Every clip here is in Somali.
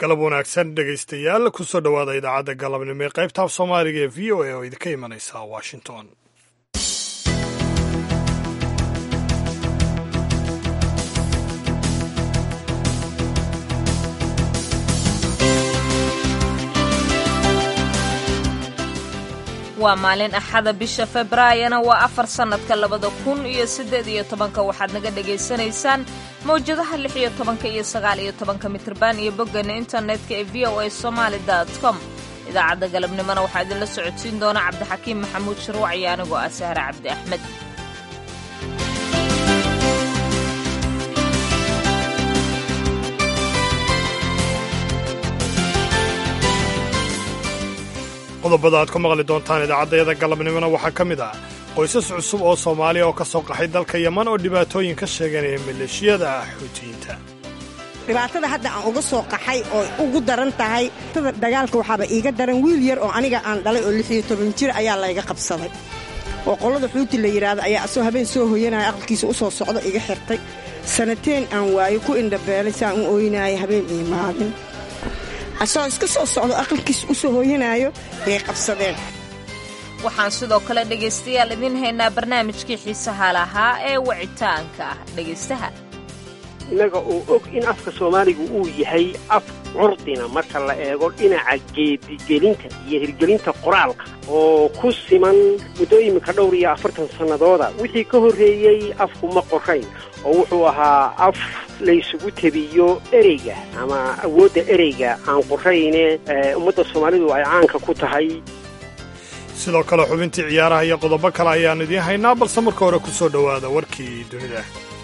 galab wanaagsan dhegaystayaal kusoo dhowaada idaacadda galabnimo ee qaybtaaf soomaaliga ee v o a oo idinka imanaysa washington waa maalin axada bisha februaayona waa afar sannadka labada kun iyo siddeed iyo tobanka waxaad naga dhagaysanaysaan mawjadaha lix iyo tobanka iyo sagaal iyo tobanka mitriban iyo boggeena internetka ee v o a somaali dot com idaacadda galabnimona waxaa idinla socodsiin doona cabdixakiim maxamuud sharwac iyo anigoo ah sahre cabdi axmed qodobada aad ku maqli doontaan idaacaddayada galabnimona waxaa ka mid ah qoysas cusub oo soomaaliya oo ka soo qaxay dalka yeman oo dhibaatooyin ka sheeganaya maleeshiyada xuutiyiinta dhibaatada hadda aan uga soo qaxay oo ugu daran tahay dagaalka waxaaba iiga daran wiil yar oo aniga aan dhalay oo lixiyo toban jir ayaa layga qabsaday oo qollada xuuti la yidhaahdo ayaa asoo habeen soo hoyanaya aqalkiisa u soo socdo iga xirtay sanateen aan waayo ku indhabeelay saan u ooynaaya habeen iyo maalin asagoo iska soo socdo aqalkiisa u soo hooyanaayo bay qabsadeen waxaan sidoo kale dhegaystayaal idiin haynaa barnaamijkii xiisaha lahaa ee wicitaanka ah dhegaystaha innaga oo og in afka soomaaligu uu yahay af curdina marka la eego dhinaca geedigelinta iyo hirgelinta qoraalka oo ku siman muddo iminka dhowr iyo afartan sannadooda wixii ka horreeyey afku ma qorayn oo wuxuu ahaa af laysugu tebiyo ereyga ama awoodda ereyga aan qorayne ummadda soomaalidu ay caanka ku tahay sidoo kale xubintii ciyaaraha iyo qodobo kale ayaan idiin haynaa balse marka hore ku soo dhowaada warkii dunida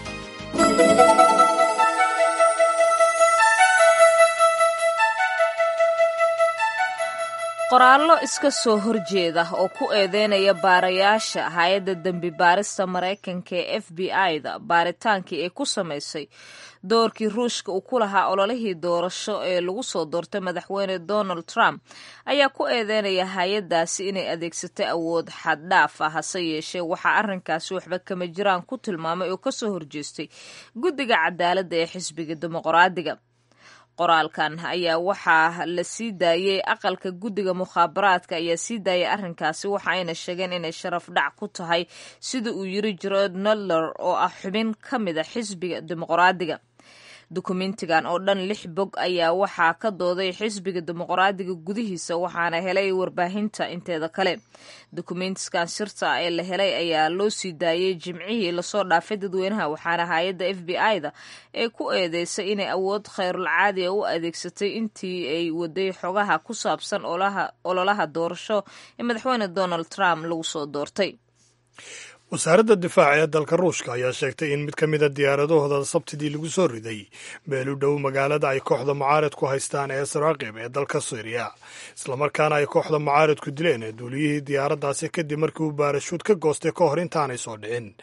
qoraallo iska soo horjeeda oo ku eedeynaya baarayaasha hay-adda dembi baarista maraykanka ee f b i-da baaritaankii ay ku samaysay doorkii ruushka uu ku lahaa ololihii doorasho ee lagu soo doortay madaxweyne donald trump ayaa ku eedeynaya hay-addaasi inay adeegsatay awood xaddhaaf ah hase yeeshee waxaa arrinkaasi waxba kama jiraan ku tilmaamay oo kasoo horjeestay guddiga cadaaladda ee xisbiga dimuqraadiga qoraalkan ayaa waxaa la sii daayey aqalka guddiga mukhaabaraadka ayaa sii daayay arrinkaasi waxa ayna sheegeen inay sharaf dhac ku tahay sida uu yiri jerod nodler oo ah xubin ka mid a xisbiga dimuqraadiga dukumentigan oo dhan lix bog ayaa waxaa ka dooday xisbiga dimuqraadiga gudihiisa waxaana helay warbaahinta inteeda kale dukumentiskan sirta ee la helay ayaa loo sii daayey jimcihii lasoo dhaafay dadweynaha waxaana hay-adda f b i-da ee ku eedeysay inay awood khayrulcaadi a u adeegsatay intii ay waday xogaha ku saabsan ololaha doorasho ee madaxweyne donald trump lagu soo doortay wasaaradda difaaca ee dalka ruushka ayaa sheegtay in mid ka mida diyaaradahooda sabtidii lagu soo riday meel u dhow magaalada ay kooxda mucaaridku haystaan ee saraaqib ee dalka syriya islamarkaana ay kooxda mucaaridku dileen duuliyihii diyaaraddaasi kadib markii uu baarashuud ka goostay ka hor intaanay soo dhicin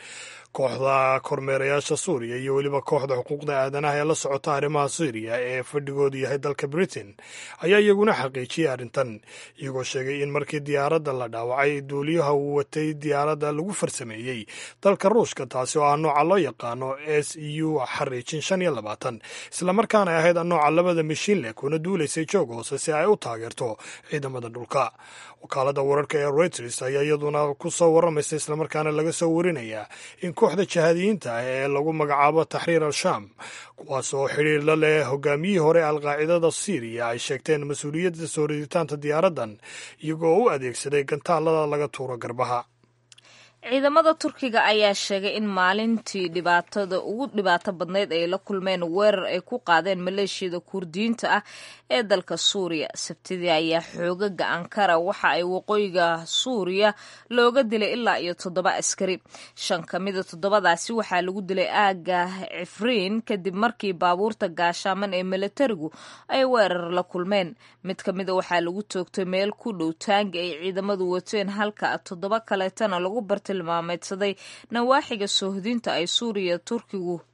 kooxda kormeerayaasha suuriya iyo weliba kooxda xuquuqda aadanaha ee la socota arrimaha syriya ee fadhigoodu yahay dalka britain ayaa iyaguna xaqiijiyey arrintan iyagoo sheegay in markii diyaaradda la dhaawacay duuliyaha uu watay diyaaradda lagu farsameeyey dalka ruushka taasi oo ah nooca loo yaqaano s u xariijin shan iyo labaatan islamarkaana ay ahayd nooca labada mishiin leh kuna duulaysay joog hoose si ay u taageerto ciidamada dhulka wakaalada wararka ee reuters ayaa iyaduna ku soo warramaysa islamarkaana laga soo warinaya in kooxda jahaadiyiinta ah ee lagu magacaabo taxriir al-shaam kuwaas oo xidhiir la leh hogaamiyihii hore alqaacidada syriya ay sheegteen mas-uuliyadda soo riditaanta diyaaraddan iyagoo u adeegsaday gantaalada laga tuuro garbaha ciidamada turkiga ayaa sheegay in maalintii dhibaatada ugu dhibaato badnayd ay la kulmeen weerar ay ku qaadeen maleeshiyada kurdiyiinta ah ee dalka suuriya sabtidii ayaa xoogaga ankara waxa ay waqooyiga suuriya looga dilay ilaa iyo toddoba askari shan ka mida toddobadaasi waxaa lagu dilay aaga cifriin kadib markii baabuurta gaashaaman ee milatarigu ay weerar la kulmeen mid ka mida waxaa lagu toogtay meel ku dhow taangi ay ciidamadu wateen halka toddoba kaleetana lagu bartilmaameedsaday nawaaxiga soohdinta ay suuriya turkigu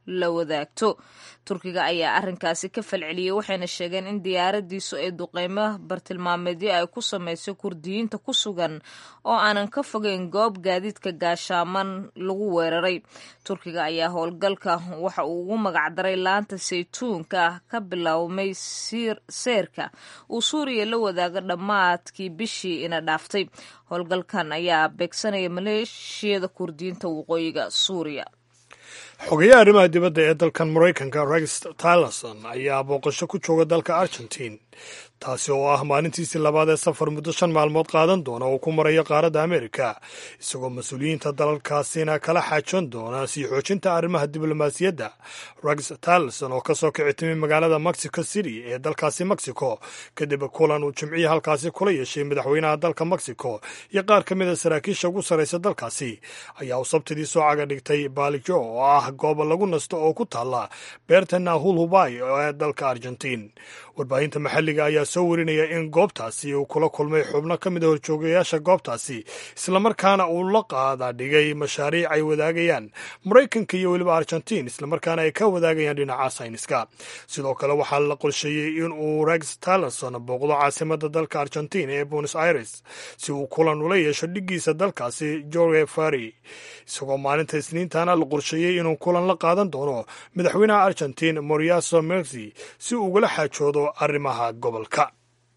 la wadaagto turkiga ayaa arrinkaasi ka falceliyey waxayna sheegeen in diyaaradiisu ay duqeymo bartilmaameedyo ay ku samaysay kurdiyiinta ku sugan oo aanan ka fogeyn goob gaadiidka gaashaaman lagu weeraray turkiga ayaa howlgalka waxa uu ugu magacdaray laanta saytuunka ka biloawmay seerka uu suuriya la wadaago dhammaadkii bishii ina dhaaftay howlgalkan ayaa beegsanaya maleeshiyada kurdiyiinta waqooyiga suuriya xogeyaha arrimaha dibadda ee dalkan maraykanka rex tillerson ayaa booqasho ku jooga dalka argentin taasi oo ah maalintiisii labaad ee safar muddo shan maalmood qaadan doona oo ku marayo qaaradda amerika isagoo mas-uuliyiinta dalalkaasina kala xaajoon doona sii xoojinta arrimaha diblomaasiyadda rex tillerson oo kasoo kici timi magaalada mexico city ee dalkaasi mexico kadib kulan uu jimcihii halkaasi kula yeeshay madaxweynaha dalka mexico iyo qaar ka mid a saraakiisha ugu sarraysa dalkaasi ayaa uu sabtidii soo caga dhigtay baalijo oo ah goob lagu nasto oo ku taalla beerta nahul hubay ee dalka argentiin warbaahinta maxalliga ayaa soo warinaya in goobtaasi uu kula kulmay xubno ka mid a horjoogayaasha goobtaasi islamarkaana uu la qaada dhigay mashaariic ay wadaagayaan maraykanka iyo weliba argentiin islamarkaana ay ka wadaagayaan dhinaca sayniska sidoo kale waxaa la qorsheeyey in uu rex tillerson booqdo caasimada dalka argentiin ee buenos aires si uu kulan ula yeesho dhiggiisa dalkaasi jorge fari isagoo maalinta isniintana la qorsheeyey inuu kulan la qaadan doono madaxweynaha argentiin moriaso mersi si uu ugala xaajoodo arrimaha gobolka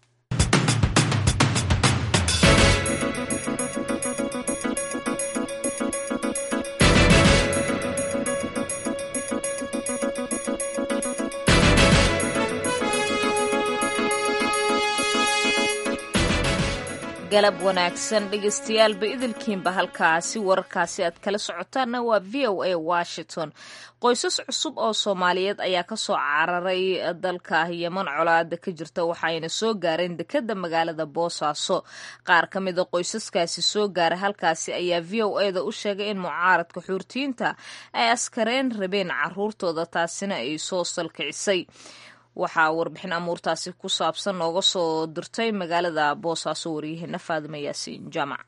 galab wanaagsan dhegeystayaaalba idilkiinba halkaasi wararkaasi aad kala socotaanna waa v o a washington qoysas cusub oo soomaaliyeed ayaa kasoo cararay dalka yeman colaada ka jirta waxayna soo gaareen dekeda magaalada boosaaso qaar ka mida qoysaskaasi soo gaaray halkaasi ayaa v o e da u sheegay in mucaaradka xuurtiyiinta ay askareen rabeen caruurtooda taasina ay soo salkicisay waxaa warbixin amuurtaasi ku saabsan nooga soo dirtay magaalada boosaaso waryaheena faadima yaasiin jaamac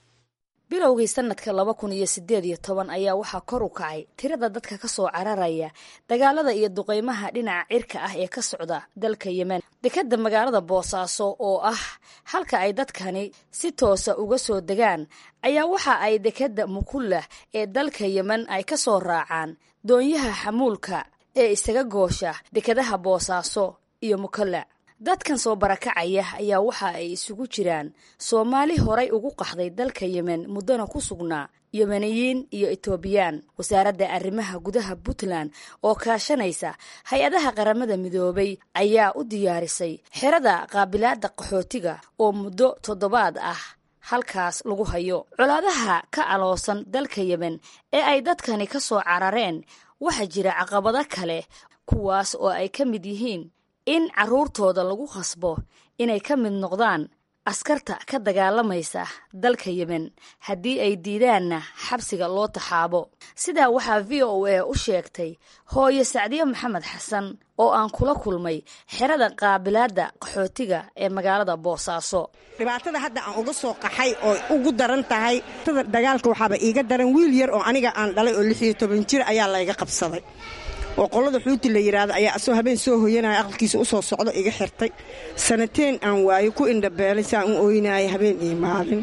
bilowgii sanadka laba kun iyo sideed iyo toban ayaa waxaa kor u kacay tirada dadka ka soo cararaya dagaalada iyo duqeymaha dhinaca cirka ah ee ka socda dalka yemen dekadda magaalada boosaaso oo ah halka ay dadkani si toosa uga soo degaan ayaa waxa ay dekadda mukullah ee dalka yemen ay ka soo raacaan doonyaha xamuulka ee isaga goosha dekadaha boosaaso iyo mukalla dadkan soo barakacaya ayaa waxa ay isugu jiraan soomaali horay ugu qaxday dalka yemen muddona ku sugnaa yemeniyiin iyo etoobiyaan wasaaradda arrimaha gudaha puntland oo kaashanaysa hay-adaha qaramada midoobay ayaa u diyaarisay xerada qaabilaadda qaxootiga oo muddo toddobaad ah halkaas lagu hayo colaadaha ka aloosan dalka yemen ee ay dadkani ka soo carareen waxaa jira caqabado kale kuwaas oo ay ka mid yihiin in carruurtooda lagu khasbo inay ka mid noqdaan askarta ka dagaalamaysa dalka yemen haddii ay diidaanna xabsiga loo taxaabo sidaa waxaa v o a u sheegtay hooye sacdiye maxamed xasan oo aan kula kulmay xerada qaabilaadda qaxootiga ee magaalada boosaaso dhibaatada hadda aan uga soo qaxay oo ugu daran tahay dagaalka waxaaba iiga daran wiil yar oo aniga aan dhalay oo lix iyo toban jir ayaa layga qabsaday oo qolada xuuti la yidhaahdo ayaa asoo habeen soo hoyanaya aqalkiisa u soo socdo iga xirtay sanateen aan waayo ku indhabeelay saan u oynaaya habeen iyo maalin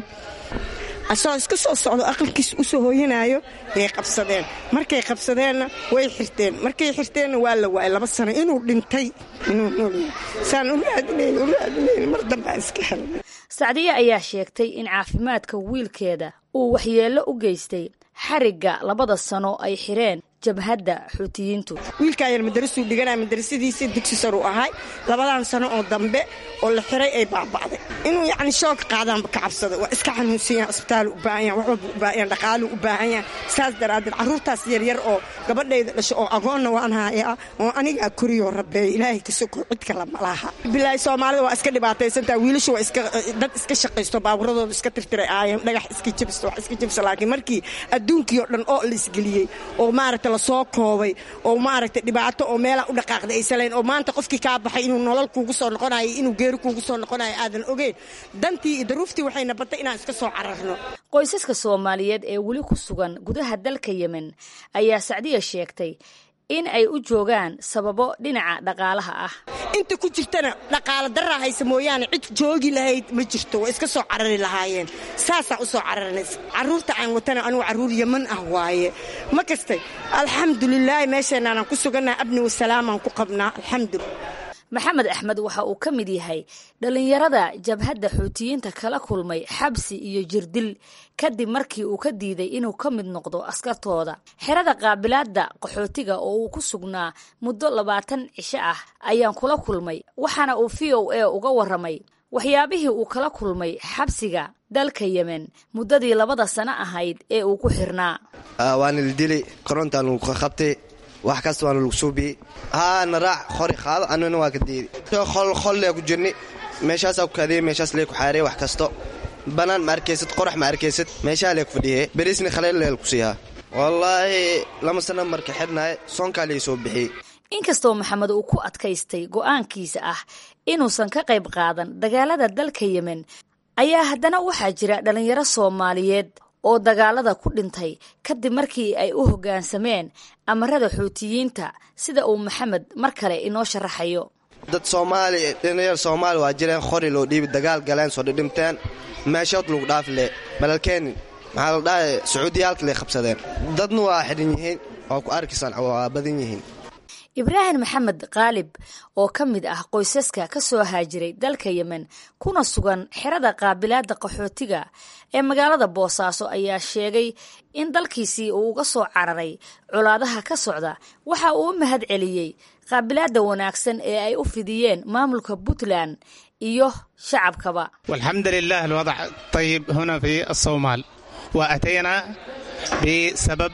asoo iska soo socdo aqalkiisa u soo hooyanaayo bay qabsadeen markay qabsadeenna way xirteen markay xirteenna waa la waayay laba sano inuu dhintay inuu noolyahay saan u raadinayn u raadinayn mar dambaan iska helnay sacdiye ayaa sheegtay in caafimaadka wiilkeeda uu waxyeello u geystay xarigga labada sano ay xireen jabhadda xuutiyiintu wiilkaa yar madarasuu dhiganaya madarasadiisa dugsi saruu ahay labadan sano oo dambe oo la xiray ay baaba'day inuu yacni shoog qaadaanba ka cabsada waa iska xanuunsan yahan isbitaalu u baahan yahan wax walba u baahan yahan dhaqaaluu u baahan yahan saas daraaddeed carruurtaas yaryar oo gabadhayda dhasho oo agoonna waan hayaa oo anigaa koriyoo rabbeeya ilaahay ka soko cid kale ma laha bilaahi soomaalida waa iska dhibaataysantaa wiilashu waa iska dad iska shaqaysto baaburadooda iska tirtiray aayeen dhagax iska jabista wax iska jabisa laakiin markii adduunkii oo dhan oo la isgeliyey oo maaragta lasoo koobay oo maaragtay dhibaato oo meelaa u dhaqaaqday aysalayn oo maanta qofkii kaa baxay inuu nolol kuugu soo noqonayo inuu geeri kuugu soo noqonayo aadan ogeyn dantii iyo daruuftii waxayna batay inaan iska soo cararno qoysaska soomaaliyeed ee weli ku sugan gudaha dalka yemen ayaa sacdiya sheegtay in ay u joogaan sababo dhinaca dhaqaalaha ah inta ku jirtana dhaqaalo daraa haysa mooyaane cid joogi lahayd ma jirto waa iska soo carari lahaayeen saasaa u soo cararanays carruurta aan watana anugu carruur yaman ah waaye ma kastay alxamdulilaahi meesheenaanan ku sugannaha abni wasalaamaan ku qabnaa alxamdulillah maxamed axmed waxa uu ka mid yahay dhallinyarada jabhadda xuutiyiinta kala kulmay xabsi iyo jirdil kadib markii uu ka diiday inuu ka mid noqdo askartooda xerada qaabilaadda qaxootiga oo uu ku sugnaa muddo labaatan cisho ah ayaan kula kulmay waxaana uu v o a uga warramay waxyaabihii uu kala kulmay xabsiga dalka yemen muddadii labada sano ahayd ee uu ku xirnaa waana la dili korontaan lagu qabtay wax kasta waana lagu suubiyey haana raac qori qaado anuna waa ka diidi qollee ku jirni meeshaasaa ku kaadiyey meeshaas lee ku xaarey wax kasto bannaan ma arkaysad qorax ma arkaysad meeshaa lee ku fadhiye beriisni khaleel leel ku siihaa wallaahi lama sana marka xidhnaaye soonkaa lee soo bixiyey inkastoo maxamed uu ku adkaystay go'aankiisa ah inuusan ka qayb qaadan dagaalada dalka yemen ayaa haddana waxaa jira dhallinyaro soomaaliyeed oo dagaalada ku dhintay kadib markii ay u hoggaansameen amarada xuutiyiinta sida uu maxamed mar kale inoo sharaxayo dad soomaali dhalinyar soomaali waa jireen qori loo dhiibi dagaal galeen soo dhidhimteen meeshood lagu dhaafi le balalkeeni maxaa la dhahay sacuudiyaalka lay qabsadeen dadna waa xidhan yihiin waa ku arkaysaan waa badan yihiin ibraahim maxamed qaalib oo ka mid ah qoysaska ka soo haajiray dalka yemen kuna sugan xerada qaabilaadda qaxootiga ee magaalada boosaaso ayaa sheegay in dalkiisii uu uga soo cararay colaadaha ka socda waxa uu u mahad celiyey qaabilaadda wanaagsan ee ay u fidiyeen maamulka puntland iyo shacabkaba والحمد لله الوضع طيب هنا في الصومال وأتينا بسبب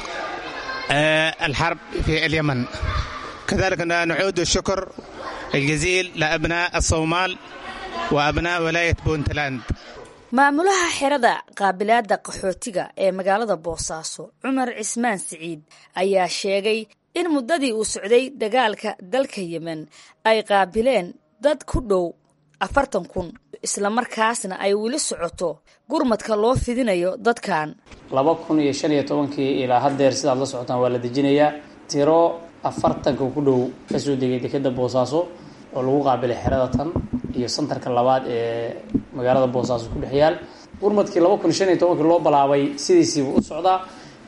آه، الحرب في اليمن كذلك نعود الشكر الجزيل لأبناء الصومال وأبناء ولاية بونتلاند maamulaha xerada qaabilaadda qaxootiga ee magaalada boosaaso cumar cismaan siciid ayaa sheegay in muddadii uu socday dagaalka dalka yemen ay qaabileen dad ku dhow afartan kun islamarkaasna ay weli socoto gurmadka loo fidinayo dadkan laba kun iyo shan iyo tobankii ilaa haddeer sidaad la socotaan waa la dejinayaa tiro afartanka ku dhow kasoo degay dekeda boosaaso oo lagu qaabilay xerada tan iyo santarka labaad ee magaalada boosaaso ku dhex yaal gurmadkii laba kun iyo shan iyo tobankii loo balaabay sidiisiibu u socdaa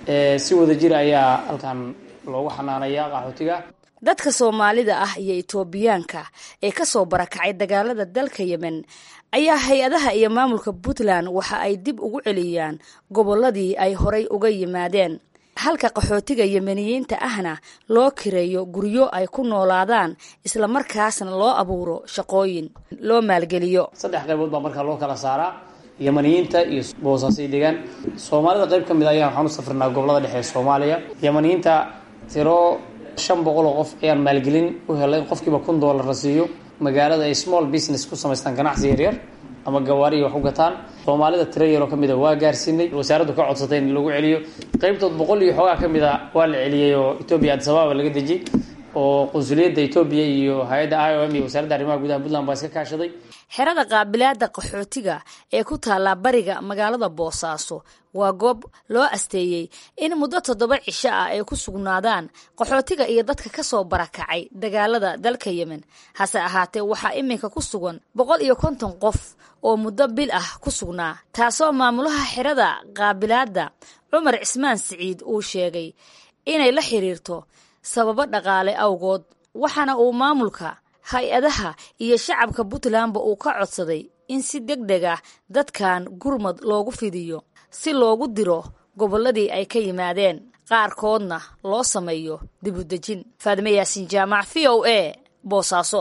si wada jir ayaa halkan loogu xanaanaya qaxootiga dadka soomaalida ah iyo itoobiyaanka ee kasoo barakacay dagaalada dalka yemen ayaa hay-adaha iyo maamulka puntland waxa ay dib ugu celiyaan gobolladii ay horay uga yimaadeen halka qaxootiga yemeniyiinta ahna loo kireeyo guryo ay ku noolaadaan islamarkaasna loo abuuro shaqooyin loo maalgeliyo saddex qaybood baa markaa loo kala saaraa yamaniyiinta iyo boosaasay degaan soomaalida qayb ka mid ayaa waxaan u safrinaa gobolada dhexe ee soomaaliya yamaniyiinta tiro shan boqol oo qof ayaan maalgelin u helay qofkiiba kun doolar la siiyo magaalada ay small business ku samaystaan ganacsi yaryar ama gawaariya wax u gataan soomaalida tiro yaroo kamid a waa gaarsiinay wasaaraddu ka codsatay in lagu celiyo qeybtood boqol iyo xoogaa ka mid a waa la celiyey oo etoobiya adisababa laga dejiyey oo qunsuliyadda etoobiya iyo hay-adda i o m iyo wasaaradda arrimaha gudaha puntland baa iska kaashaday xerada qaabilaadda qaxootiga ee ku taallaa bariga magaalada boosaaso waa goob loo asteeyey in muddo toddoba cisho ah ay ku sugnaadaan qaxootiga iyo dadka ka soo barakacay dagaalada dalka yemen hase ahaatee waxaa iminka ku sugan boqol iyo konton qof oo muddo bil ah ku sugnaa taasoo maamulaha xerada qaabilaadda cumar cismaan siciid uu sheegay inay la xiriirto sababo dhaqaale awgood waxaana uu maamulka hay-adaha iyo shacabka puntlandba uu ka codsaday in si deg deg ah dadkan gurmad loogu fidiyo si loogu diro gobolladii ay ka yimaadeen qaarkoodna loo sameeyo dibudejin faadime yaasiin jaamac v o a boosaaso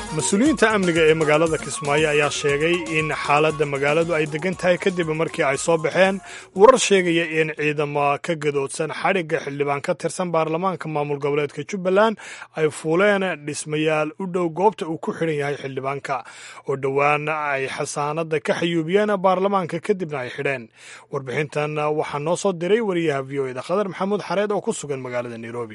mas-uuliyiinta amniga ee magaalada kismaayo ayaa sheegay in xaaladda magaaladu ay degan tahay kadib markii ay soo baxeen warar sheegaya in ciidamo ka gadoodsan xadhigga xildhibaan ka tirsan baarlamaanka maamul goboleedka jubbaland ay fuuleen dhismayaal u dhow goobta uu ku xidhan yahay xildhibaanka oo dhowaan ay xasaanadda ka xayuubiyeen baarlamaanka kadibna ay xidheen warbixintan waxaa noo soo diray wariyaha v o eda khadar maxamuud xareed oo ku sugan magaalada nairobi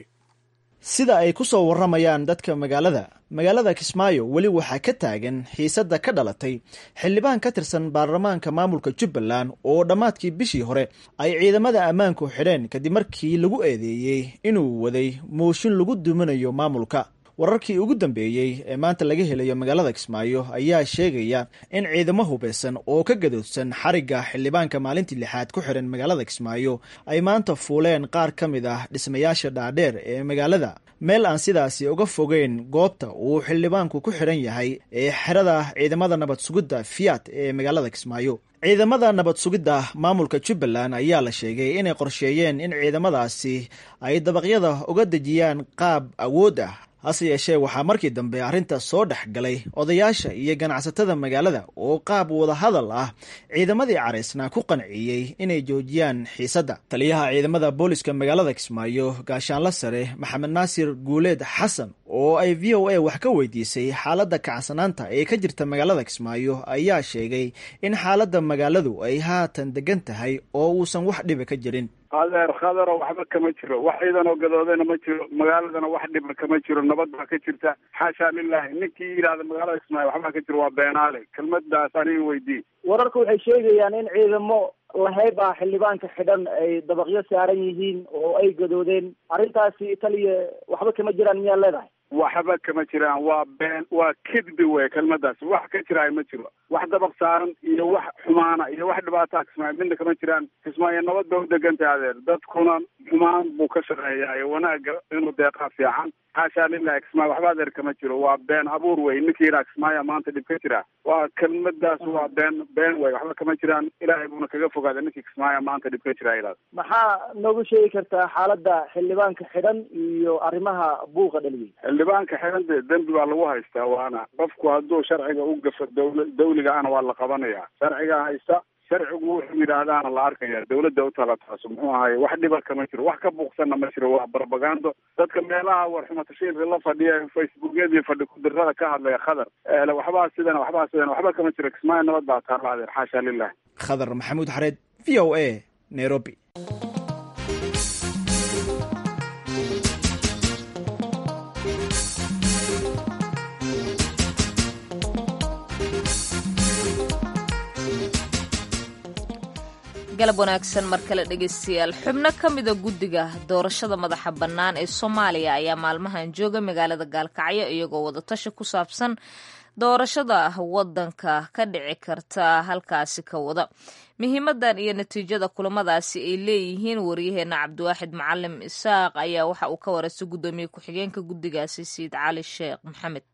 sida ay ku soo warramayaan dadka magaalada magaalada kismaayo weli waxaa ka taagan xiisadda ka dhalatay xildhibaan ka tirsan baarlamaanka maamulka jubbaland oo dhammaadkii bishii hore ay ciidamada ammaanku xidheen kadib markii lagu eedeeyey inuu waday mooshin lagu duminayo maamulka wararkii ugu dambeeyey ee maanta laga helayo magaalada kismaayo ayaa sheegaya in ciidamo hubeysan oo ka gadoodsan xarigga xildhibaanka maalintii lixaad ku xiran magaalada kismaayo ay maanta fuuleen qaar ka mid ah dhismayaasha dhaadheer ee magaalada meel aan sidaasi uga fogeyn goobta uu xildhibaanku ku xidhan yahay ee xerada ciidamada nabad sugidda fiat ee magaalada kismaayo ciidamada nabad sugidda maamulka jubbaland ayaa la sheegay inay qorsheeyeen in ciidamadaasi ay dabaqyada uga dejiyaan qaab awood ah hase yeeshee waxaa markii dambe arrinta soo dhex galay odayaasha iyo ganacsatada magaalada oo qaab wadahadal ah ciidamadii caraysna ku qanciyey inay joojiyaan xiisadda taliyaha ciidamada booliska magaalada kismaayo gaashaanla sare maxamed naasir guuleed xasan oo ay v o a wax ka weydiisay xaaladda kacsanaanta ee ka jirta magaalada kismaayo ayaa sheegay in xaaladda magaaladu ay haatan degan tahay oo uusan wax dhiba ka jirin adeer khadaro waxba kama jiro wax ciidan oo gadoodana ma jiro magaaladana wax dhiba kama jiro nabad baa ka jirta xaashaa lilahi ninkii yidhahda magaalada kismaayo waxbaa ka jiro waa beenaale kelmadaas aniga weydii wararku waxay sheegayaan in ciidamo lahayb ah xildhibaanka xidhan ay dabaqyo saaran yihiin oo ay gadoodeen arrintaasi taliya waxba kama jiraan miyaa leedahay waxba kama jiraan waa been waa kedbi wey kelmadaas wax ka jiraay ma jiro wax dabaq saaran iyo wax xumaana iyo wax dhibaataa kismaayo midna kama jiraan kismaayo nabad ba u deganta adeer dadkuna xumaan buu ka shaqeeyaa iyo wanaaga inuu deeqaa fiican xaashaa lilahi kismaayo waxba adeer kama jiro waa been abuur wey ninkii yidhaha kismaayo maanta dhib ka jira waa kelmadaas waa been been wey waxba kama jiraan ilaahay buuna kaga fogaada ninkii kismaayo maanta dhib ka jira ilaas maxaa noogu sheegi kartaa xaaladda xildhibaanka xidhan iyo arrimaha buuqa dhaliyey xildhibaanka xidhan dee dembi baa lagu haystaa waana qofku hadduu sharciga u gafo dawla dawliga ana waa la qabanayaa sharcigaa haysta sharcigu wuxuu yidhaahdaana la arkaya dawladda u tala taaso muxuu ahaye wax dhiba kama jiro wax ka buuqsanna ma jiro waa barbagando dadka meelaha warxumatashiilka la fadhiya facebookyadii fadhi kudirada ka hadlaya khadar ele waxbaa sidana waxbaa sidana waxba kama jiro kismaayo nabad baa taala adeer xaasha lilah khadar maxamuud xareed v o a nairobi galab wanaagsan mar kale dhegaystayaal xubno ka mida guddiga doorashada madaxa bannaan ee soomaaliya ayaa maalmahan jooga magaalada gaalkacyo iyagoo wadatashi ku saabsan doorashada waddanka ka dhici karta halkaasi ka wada muhiimadan iyo natiijada kulamadaasi ay leeyihiin waryaheena cabdiwaaxid macalim isaaq ayaa waxa uu ka wareystay guddoomiye ku-xigeenka guddigaasi sayid cali sheekh maxamed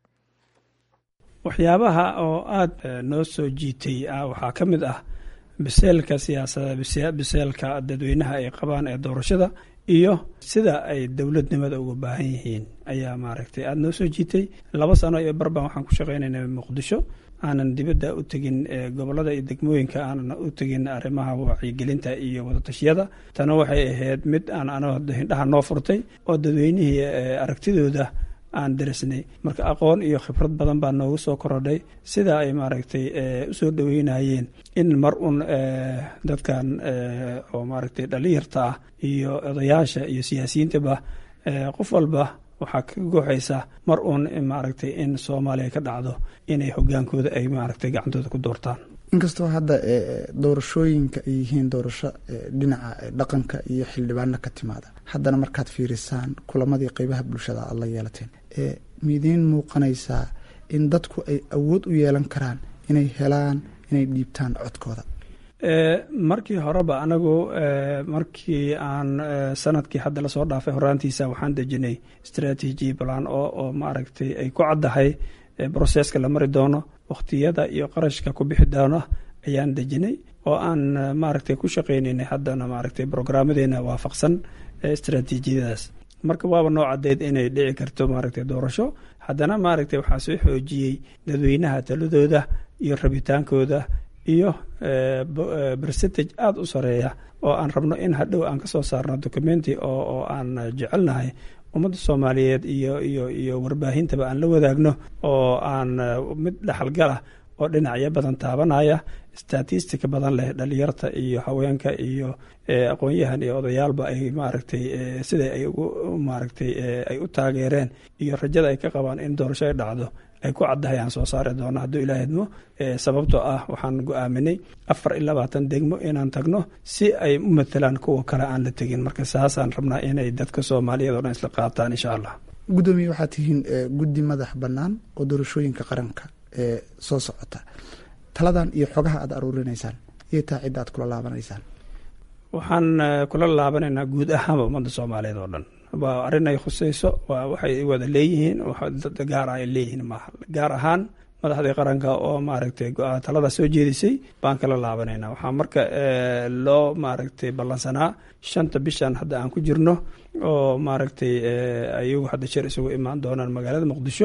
waxyaabaha oo aada noo soo jiitay waxaa ka mid ah biseelka siyaasada biseelka dadweynaha ay qabaan ee doorashada iyo sida ay dowladnimada uga baahan yihiin ayaa maaragtay aada noo soo jiitay laba sano iyo barbaan waxaan ku shaqaynayna muqdisho aanan dibadda u tegin gobolada iyo degmooyinka aanan u tegin arrimaha wacyigelinta iyo wadatashyada tana waxay ahayd mid aan ano hindhaha noo furtay oo dadweynihii aragtidooda aan darisnay marka aqoon iyo khibrad badan baa noogu soo korodhay sida ay maaragtay usoo dhaweynayeen in mar un dadkan oo maaragtay dhalinyarta ah iyo odayaasha iyo siyaasiyiintaba qof walba waxaa ka gooxaysa mar uun maaragtay in soomaaliya ka dhacdo inay hogaankooda ay maaragtay gacantooda ku doortaan inkastoo hadda doorashooyinka ay yihiin doorasho dhinaca dhaqanka iyo xildhibaano ka timaada haddana markaad fiirisaan kulamadii qeybaha bulshada aad la yeelateen miidiin muuqanaysaa in dadku ay awood u yeelan karaan inay helaan inay dhiibtaan codkooda markii horeba anagu markii aan sanadkii hadda lasoo dhaafay horaantiisa waxaan dejinay strategy plan oo oo maaragtay ay ku caddahay broseska la mari doono wakhtiyada iyo qarashka ku bixi doona ayaan dejinay oo aan maaragtay ku shaqaynaynay haddana maaragtay brograamadeena waafaqsan istraatiijiyadaas marka waaba noo cadeyd inay dhici karto maaragtay doorasho haddana maaragtay waxaa soo xoojiyey dadweynaha taladooda iyo rabitaankooda iyo percentage aada u sareeya oo aan rabno in hadhow aan kasoo saarno documenti oo oo aan jecelnahay ummadda soomaaliyeed iyo iyo iyo warbaahintaba aan la wadaagno oo aan mid dhexalgalah oo dhinacyo badan taabanaya statistica badan leh dhalinyarta iyo haweenka iyo aqoon-yahan iyo odayaalba ay maaragtay sida ay ugu maaragtay ay u taageereen iyo rajada ay ka qabaan in doorasho ay dhacdo ay ku caddahay aan soo saari doono hadduu ilaah idmo sababtoo ah waxaan go-aaminay afar iyo labaatan degmo inaan tagno si ay u matalaan kuwa kale aan la tegin marka saasaan rabnaa inay dadka soomaaliyeed oo dhan isla qaataan insha allah guddoomiye waxaad tihiin guddi madax bannaan oo doorashooyinka qaranka ee soo socota taladan iyo xogaha aad aruurinaysaan iyo taa cidda aad kula laabanaysaan waxaan kula laabanaynaa guud ahaanba ummadda soomaaliyeed oo dhan waa arrin ay khuseyso waa waxay wada leeyihiin dad gaar ah ay leeyihiin maaha gaar ahaan madaxdii qaranka oo maaragtay talada soo jeedisay baan kala laabanaynaa waxaa marka loo maaragtay ballansanaa shanta bishan hadda aan ku jirno oo maaragtay ayagu hadda shir isugu imaan doonaan magaalada muqdisho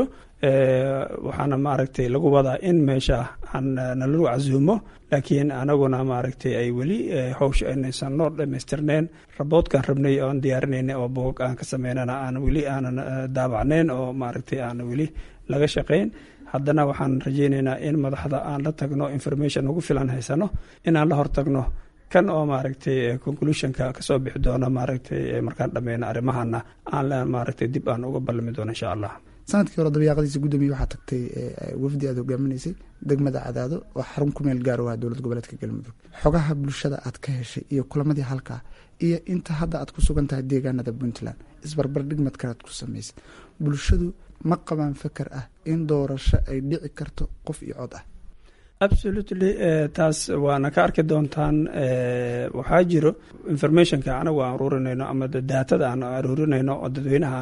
waxaana maaragtay lagu wadaa in meesha aan nalagu casuumo laakiin anaguna maaragtay ay weli howsha aynaysan noo dhamaystirneen raboodkaan rabnay oan diyaarinayna oo boog aan ka sameynana aan weli aanan daabacnayn oo maaragtay aan weli laga shaqayn haddana waxaan rajeyneynaa in madaxda aan la tagno information ugu filan haysano inaan la hortagno kan oo maaragtay conclusionka kasoo bixi doono maaragtay markaan dhameyno arrimahana aan maaragtay dib aan uga ballami doono insha allah sanadkii hore dabayaaqadiisa guddoomiye waxaa tagtay wafdi aad hogaaminaysay degmada cadaado oo xarun ku meel gaar u ah dowlad goboleedka galmudug xogaha bulshada aad ka heshay iyo kulamadii halkaa iyo inta hadda aad ku sugan tahay deegaanada puntland isbarbar dhigmad kalead ku samaysay bulshadu ma qabaan fakar ah in doorasho ay dhici karto qof iyo cod ah absolutely taas waana ka arki doontaan waxaa jiro informationka anagu aan aruurinayno ama daatada aan aruurinayno oo dadweynaha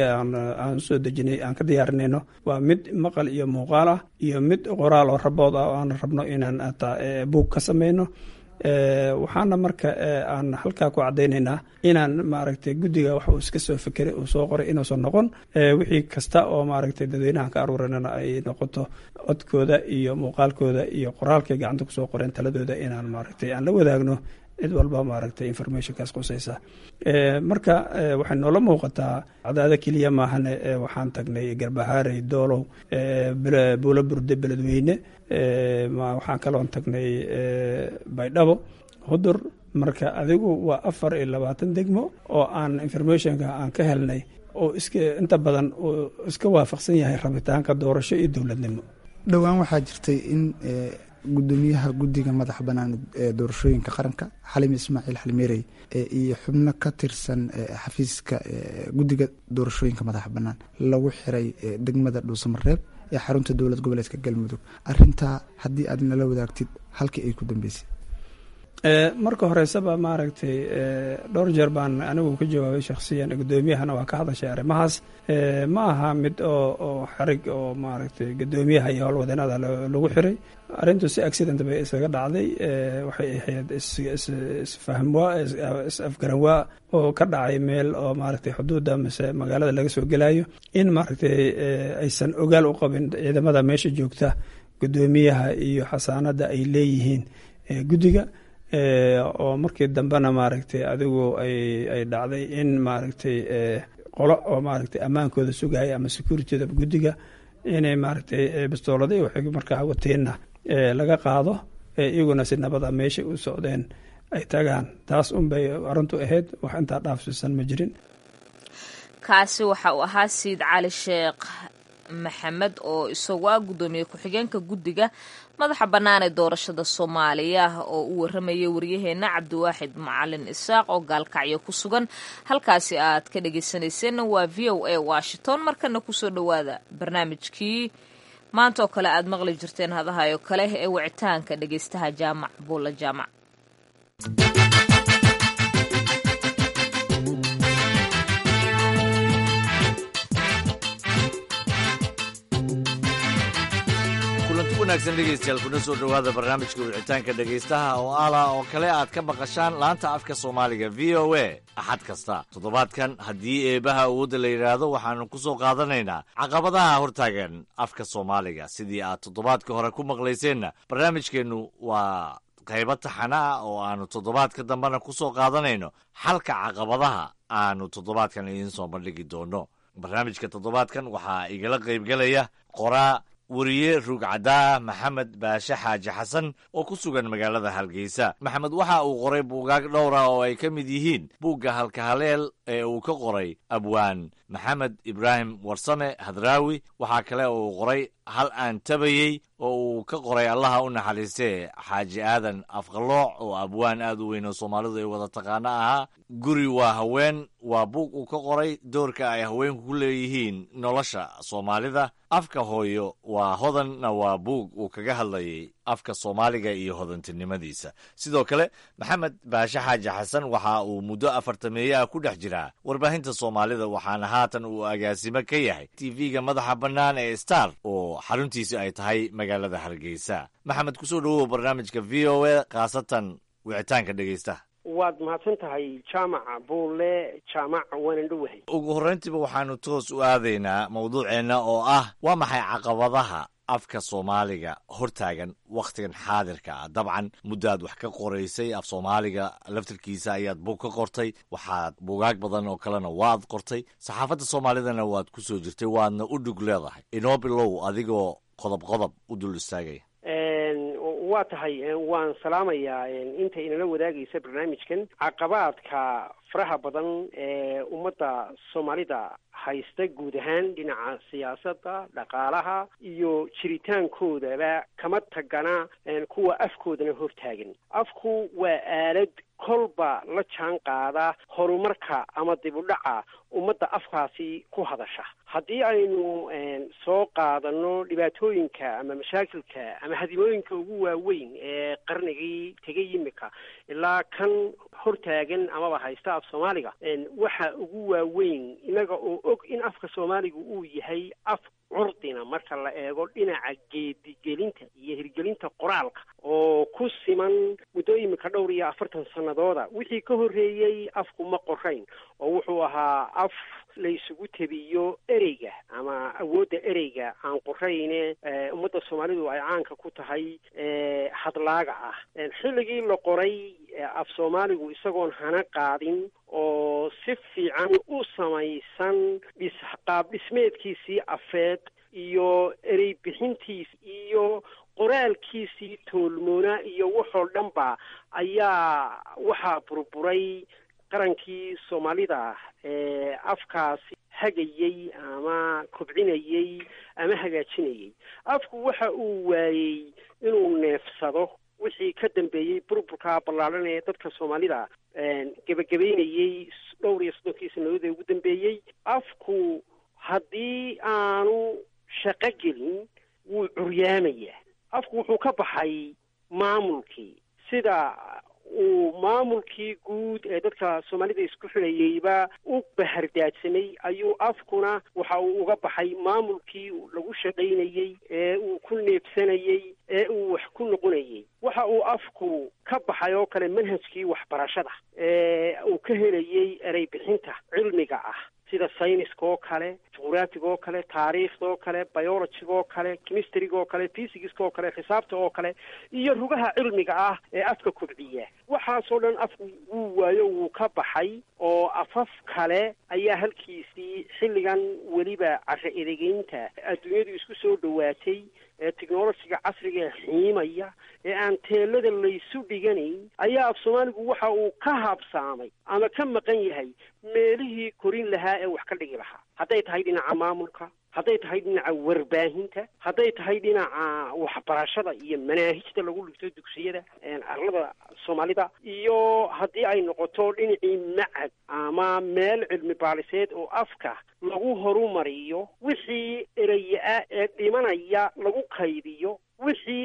aan usoo dejinay aan ka diyaarinayno waa mid maqal iyo muuqaal ah iyo mid qoraal oo rabood ah oo aan rabno inaan buug ka sameyno waxaana marka aan halkaa ku cadaynaynaa inaan maaragtay guddiga wax uu iska soo fekeray uu soo qoray inuusan noqon wixii kasta oo maaragtay dadweynahan ka aruurinana ay noqoto codkooda iyo muuqaalkooda iyo qoraalkay gacanta kusoo qoreen taladooda inaan maaragtay aan la wadaagno cid walba maaragtay informationkaas qusaysa marka waxay noola muuqataa cadaado keliya maahane waxaan tagnay garbahaarey doolow buulo burde beledweyne waxaan kaloon tagnay baydhabo hudur marka adigu waa afar iyo labaatan degmo oo aan informationka aan ka helnay oo iska inta badan uu iska waafaqsan yahay rabitaanka doorasho iyo dowladnimo dhowaan waxaa jirtay in gudoomiyaha guddiga madaxa bannaan ee doorashooyinka qaranka xalim ismaaciil xalmeerey iyo xubno ka tirsan xafiiska guddiga doorashooyinka madaxa bannaan lagu xiray degmada dhuusamareeb ee xarunta dowlad goboleedka galmudug arintaa haddii aad nala wadaagtid halkii ay ku dambeysay marka horeysaba maaragtay dhowr jeer baan anigu ka jawaabay shakhsiyan gudoomiyahana waa ka hadashay arrimahaas ma aha mid oo oo xarig oo maaragtay gudoomiyaha iyo howlwadeenada lagu xiray arrintu si accident bay isaga dhacday waxay ahayd isfahmwaa is-afgaranwaa oo ka dhacay meel oo maaragtay xuduudda mise magaalada laga soo gelayo in maaragtay aysan ogaal u qabin ciidamada meesha joogta gudoomiyaha iyo xasaanada ay leeyihiin guddiga oo markii dambena maaragtay adigu ay ay dhacday in maaragtay qolo oo maaragtay ammaankooda sugaya ama securityda guddiga inay maaragtay bistoolada waxay markaa wateenna laga qaado iyaguna si nabada meesha u socdeen ay tagaan taas unbay arrintu ahayd wax intaa dhaafsiisan ma jirin kaasi waxa uu ahaa siid cali sheekh maxamed oo isagu ah guddoomiye ku-xigeenka guddiga madaxa bannaan ee doorashada soomaaliya oo u waramayay waryaheena cabdiwaaxid macalin isaaq oo gaalkacyo ku sugan halkaasi aad ka dhageysanayseena waa v o a washington markana kusoo dhowaada barnaamijkii maanta oo kale aad maqli jirteen hadahayo kale ee wicitaanka dhegeystaha jaamac buulla jaamac wanaagsan dhegaystayaal kuna soo dhowaada barnaamijka wicitaanka dhegaystaha oo ala oo kale aad ka maqashaan laanta afka soomaaliga v o a axad kasta toddobaadkan haddii eebaha awoodda la yidhaahdo waxaanu ku soo qaadanaynaa caqabadaha hortaagan afka soomaaliga sidii aad toddobaadka hore ku maqlayseenna barnaamijkeennu waa qaybo taxana ah oo aanu toddobaadka dambena ku soo qaadanayno xalka caqabadaha aanu toddobaadkan idiin soo bandhigi doono barnaamijka toddobaadkan waxaa igala qaybgelaya qoraa weriye ruugcaddaa maxamed baashe xaaji xasan oo ku sugan magaalada hargeysa maxamed waxa uu qoray buugaag dhowra oo ay ka mid yihiin buugga halkahaleel ee uu ka qoray abwaan maxamed ibraahim warsame hadraawi waxaa kale uu qoray hal aan tabayey oo uu ka qoray allaha u naxariistee xaaji aadan afqalooc oo abwaan aad u weyn oo soomaalidu ay wada taqaano ahaa guri waa haween waa buug uu ka qoray doorka ay haweenku ku leeyihiin nolosha soomaalida afka hooyo waa hodanna waa buug uu kaga hadlayay afka soomaaliga iyo hodantinimadiisa sidoo kale maxamed baashe xaaji xasan waxa uu muddo afartameeye ah ku dhex jiraa warbaahinta soomaalida waxaana haatan uu agaasimo ka yahay tv-ga madaxa bannaan ee star oo xaruntiisi ay tahay magaalada hargeysa maxamed kusoo dhowow barnaamijka v o a khaasatan wicitaanka dhegaystaha waad mahadsan tahay jaamaca buulle jaamac waanan dhowahay ugu horrayntiiba waxaanu toos u aadaynaa mawduuceenna oo ah waa maxay caqabadaha afka soomaaliga hortaagan wakhtigan xaadirka ah dabcan muddaad wax ka qoraysay af soomaaliga laftarkiisa ayaad buug ka qortay waxaad buugaag badan oo kalena waad qortay saxaafadda soomaalidana waad ku soo jirtay waadna u dhug leedahay inoo bilow adigoo qodob qodob u dul istaagaya waa tahay waan salaamayaa inta inala wadaagaysa barnaamijkan caqabaadka faraha badan ee ummadda soomaalida haysta guud ahaan dhinaca siyaasadda dhaqaalaha iyo jiritaankoodaba kama tagana kuwa afkoodana hortaagan afku waa aalad kolba la jaan qaada horumarka ama dib u dhaca ummadda afkaasi ku hadasha haddii aynu soo qaadano dhibaatooyinka ama mashaakilka ama hadimooyinka ugu waaweyn ee qarnigii tegay yimika ilaa kan hortaagan amaba haysta af soomaaliga waxa ugu waaweyn inaga oo og in afka soomaaliga uu yahay af curdina marka la eego dhinaca geedigelinta iyo hirgelinta qoraalka oo ku siman muddo imika dhowr iyo afartan sanadooda wixii ka horreeyey afku ma qorayn oo wuxuu ahaa af la isugu tebiyo ereyga ama awoodda ereyga aan qorayne ummadda soomaalidu ay caanka ku tahay hadlaaga ah xilligii la qoray af soomaaligu isagoon hana qaadin oo si fiican u samaysan dhis qaab dhismeedkiisii afeed iyo erey bixintiis iyo qoraalkiisii toolmoona iyo waxoo dhanba ayaa waxaa burburay qarankii soomaalida ee afkaasi hagayey ama kobcinayey ama hagaajinayey afku waxa uu waayey inuu neefsado wixii ka dambeeyey burburka ballaadhan ee dadka soomaalida gebagabeynayey dhowr iyo soddonkii sanadood ee ugu dambeeyey afku haddii aanu shaqo gelin wuu curyaamayaa afku wuxuu ka baxay maamulkii sida uu maamulkii guud ee dadka soomaalida isku xidhayeyba u bahardaadsamay ayuu afkuna waxa uu uga baxay maamulkii lagu shaqaynayey ee uu ku neebsanayey ee uu wax ku noqonayey waxa uu afku ka baxay oo kale manhajkii waxbarashada ee uu ka helayey erey bixinta cilmiga ah sida sayniska oo kale juqraafiga oo kale taariikhda oo kale biologiga oo kale chemistryga oo kale physicska oo kale xisaabta oo kale iyo rugaha cilmiga ah ee afka kobciya waxaasoo dhan afku wuu waayo wuu ka baxay oo afaf kale ayaa halkiisii xilligan weliba carro edegeynta adduunyadu isku soo dhowaatay ee technologiga casriga ee xiimaya ee aan teelada laysu dhiganayn ayaa af soomaaligu waxa uu ka habsaamay ama ka maqan yahay meelihii korin lahaa ee wax ka dhigi lahaa hadday tahay dhinaca maamulka hadday tahay dhinaca warbaahinta hadday tahay dhinaca waxbarashada iyo manaahijta lagu dhigto dugsiyada arlada soomaalida iyo haddii ay noqoto dhinacii macad ama meel cilmi baaliseed oo afka lagu horumariyo wixii ereye-a ee dhimanaya lagu kaydiyo wixii ereye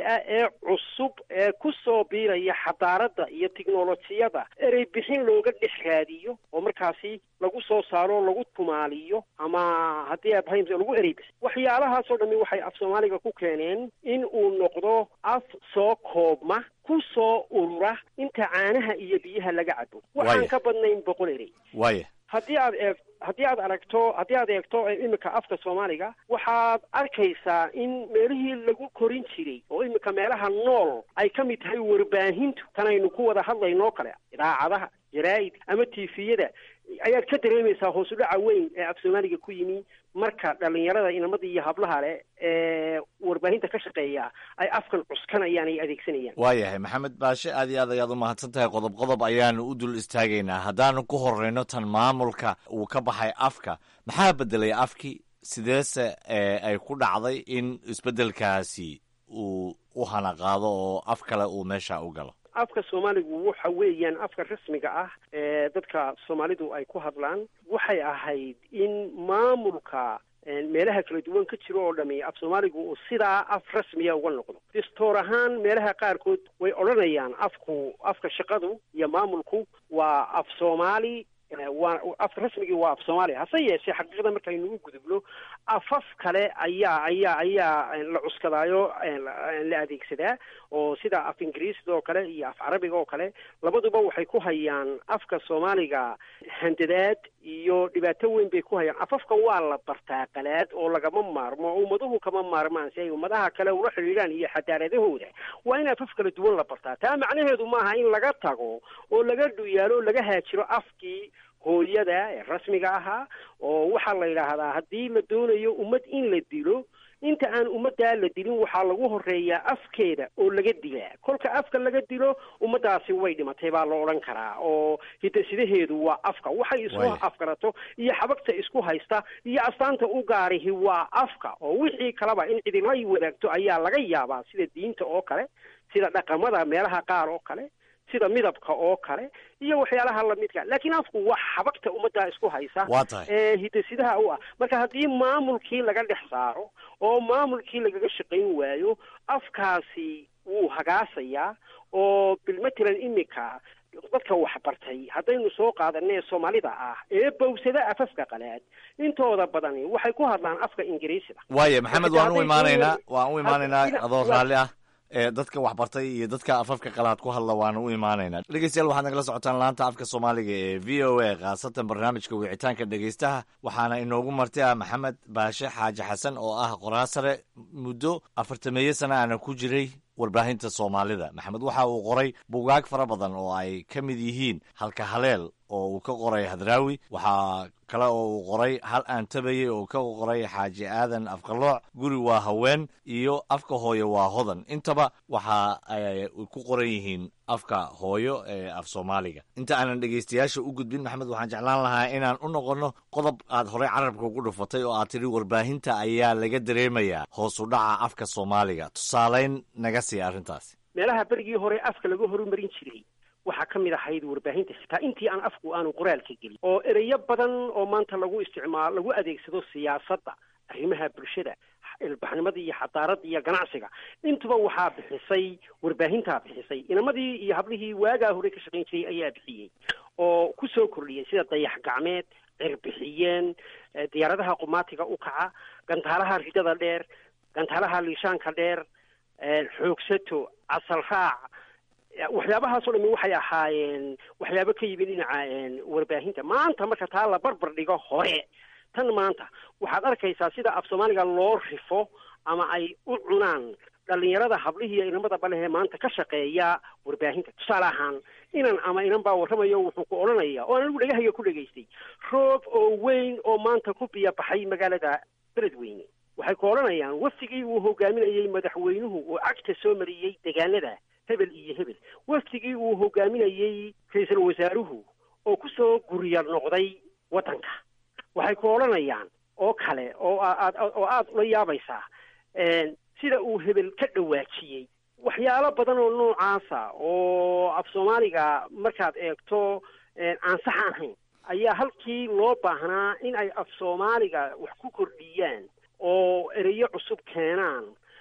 ah ee cusub ee ku soo biiraya xadaaradda iyo tiknolojiyada erey bixin looga dhex raadiyo oo markaasi lagu soo saaro lagu tumaaliyo ama haddii abahim lagu erey bixin waxyaalahaasoo dhami waxay af soomaaliga ku keeneen in uu noqdo af soo koobma ku soo urura inta caanaha iyo biyaha laga cabo waxaan ka badnayn boqol erey waaya haddii aad eeg haddii aad aragto haddii aad eegto iminka afka soomaaliga waxaad arkaysaa in meelihii lagu korin jiray oo iminka meelaha nool ay ka mid tahay warbaahintu tanaynu ku wada hadlaynoo kale idaacadaha jaraa'id ama tifiyada ayaad ka dareemaysaa hoos u dhaca weyn ee af soomaaliga ku yimi marka dhalinyarada inamada iyo hablaha leh ee warbaahinta ka shaqeeya ay afkan cuskanayaan ay adeegsanayaan waayahay maxamed baashe aad iyo aad ayaad u mahadsan tahay qodob qodob ayaanu u dul istaagaynaa haddaanu ku horeyno tan maamulka uu ka baxay afka maxaa bedelay afkii sideese ay ku dhacday in isbeddelkaasi uu u hanaqaado oo af kale uu meesha u galo afka soomaaligu waxa weeyaan afka rasmiga ah ee dadka soomaalidu ay ku hadlaan waxay ahayd in maamulka meelaha kala duwan ka jiro oo dhami af soomaaligu uu sidaa af rasmiya uga noqdo distoor ahaan meelaha qaarkood way odhanayaan afku afka shaqadu iyo maamulku waa af soomaali waa afka rasmigii waa af soomaaliya hase yeeshee xaqiiqda markaynu u gudubno afaf kale ayaa ayaa ayaa la cuskadaayo la adeegsadaa oo sida af ingiriisda oo kale iyo af carabiga oo kale labaduba waxay ku hayaan afka soomaaliga handadaad iyo dhibaato weyn bay ku hayaan afafka waa la bartaa qalaad oo lagama maarmo ummaduhu kama maarmaan si ay ummadaha kale ula xidhiidhaan iyo xadaaradahooda waa in afaf kala duwan la bartaa taa macnaheedu maaha in laga tago oo laga dhuyaalo oo laga haajiro afkii hooyada ee rasmiga ahaa oo waxaa la yidhaahdaa haddii la doonayo ummad in la dilo inta aan ummaddaa la dilin waxaa lagu horeeyaa afkeeda oo laga dilaa kolka afka laga dilo ummaddaasi way dhimatay baa la odhan karaa oo hidasidaheedu waa afka waxay isku afgarato iyo xabagta isku haysta iyo astaanta u gaarihi waa afka oo wixii kaleba in cidila wadaagto ayaa laga yaabaa sida diinta oo kale sida dhaqamada meelaha qaar oo kale sida midabka oo kale iyo waxyaalaha lamidka laakiin afku waa xabagta ummaddaa isku haysa waa tahay ee hidasidaha u ah marka haddii maamulkii laga dhex saaro oo maamulkii lagaga shaqayn waayo afkaasi wuu hagaasayaa oo bilmatalan iminka dadka waxbartay haddaynu soo qaadanee soomaalida ah ee bawsada afafka qalaad intooda badani waxay ku hadlaan afka ingiriisida waaya maxamed waan u imaanaynaa waan u imaanaynaa adoo raalli ah ee dadka waxbartay iyo dadka afafka qalaad ku hadla waana u imaanaynaa dhegeystayaal waxaad nagala socotaan laanta afka soomaaliga ee v o a khaasatan barnaamijka wicitaanka dhegeystaha waxaana inoogu marti ah maxamed baashe xaaji xasan oo ah qoraa sare muddo afartameeyo sana ana ku jiray warbaahinta soomaalida maxamed waxa uu qoray bugaag fara badan oo ay ka mid yihiin halka haleel oo uu ka qoray hadraawi waxaa kale oo uu qoray hal aan tabayey oo ka qoray xaaji aadan afqalooc guri waa haween iyo afka hooyo waa hodan intaba waxa ay ku qoran yihiin afka hooyo ee af soomaaliga inta aanan dhegeystayaasha u gudbin maxamed waxaan jeclaan lahaa inaan u noqonno qodob aad horey carabka ugu dhufatay oo aad tidhi warbaahinta ayaa laga dareemayaa hoos u dhaca afka soomaaliga tusaaleyn naga sii arrintaasi meelaha berigii hore afka laga horumarin jiray waxaa ka mid ahayd warbaahinta xitaa intii aan afku aanu qoraalka gelin oo ereyo badan oo maanta lagu isticmaalo lagu adeegsado siyaasadda arrimaha bulshada ilbaxnimada iyo xadaaradda iyo ganacsiga intuba waxaa bixisay warbaahintaa bixisay inamadii iyo hablihii waagaa hore ka shaqayn jiray ayaa bixiyey oo ku soo kordhiyay sida dayax gacmeed cirbixiyeen diyaaradaha qumaatiga u kaca gantaalaha ridada dheer gantaalaha liishaanka dheer xoogsato casal raac waxyaabahaasoo dhami waxay ahaayeen waxyaabo ka yimid dhinaca warbaahinta maanta marka taa la barbar dhigo hore tan maanta waxaad arkaysaa sida af soomaaliga loo rifo ama ay u cunaan dhalinyarada hablihiiyo inamada balehee maanta ka shaqeeya warbaahinta tusaale ahaan inan ama inan baa warramayo wuxuu ku odhanaya oo aan anigu dhegahayga ku dhegaystay roob oo weyn oo maanta ku biya baxay magaalada beledweyne waxay ku odhanayaan wafdigii uu hogaaminayey madaxweynuhu oo cagta soo mariyey degaanada hebel iyo hebel wafdigii uu hogaaminayey ra-iisul wasaaruhu oo kusoo gurya noqday waddanka waxay ku odhanayaan oo kale oo aad oo aada ula yaabaysaa sida uu hebel ka dhawaajiyey waxyaalo badan oo noocaasa oo af soomaaliga markaad eegto aan sax ahayn ayaa halkii loo baahnaa in ay af soomaaliga wax ku kordhiyaan oo ereyo cusub keenaan ayaa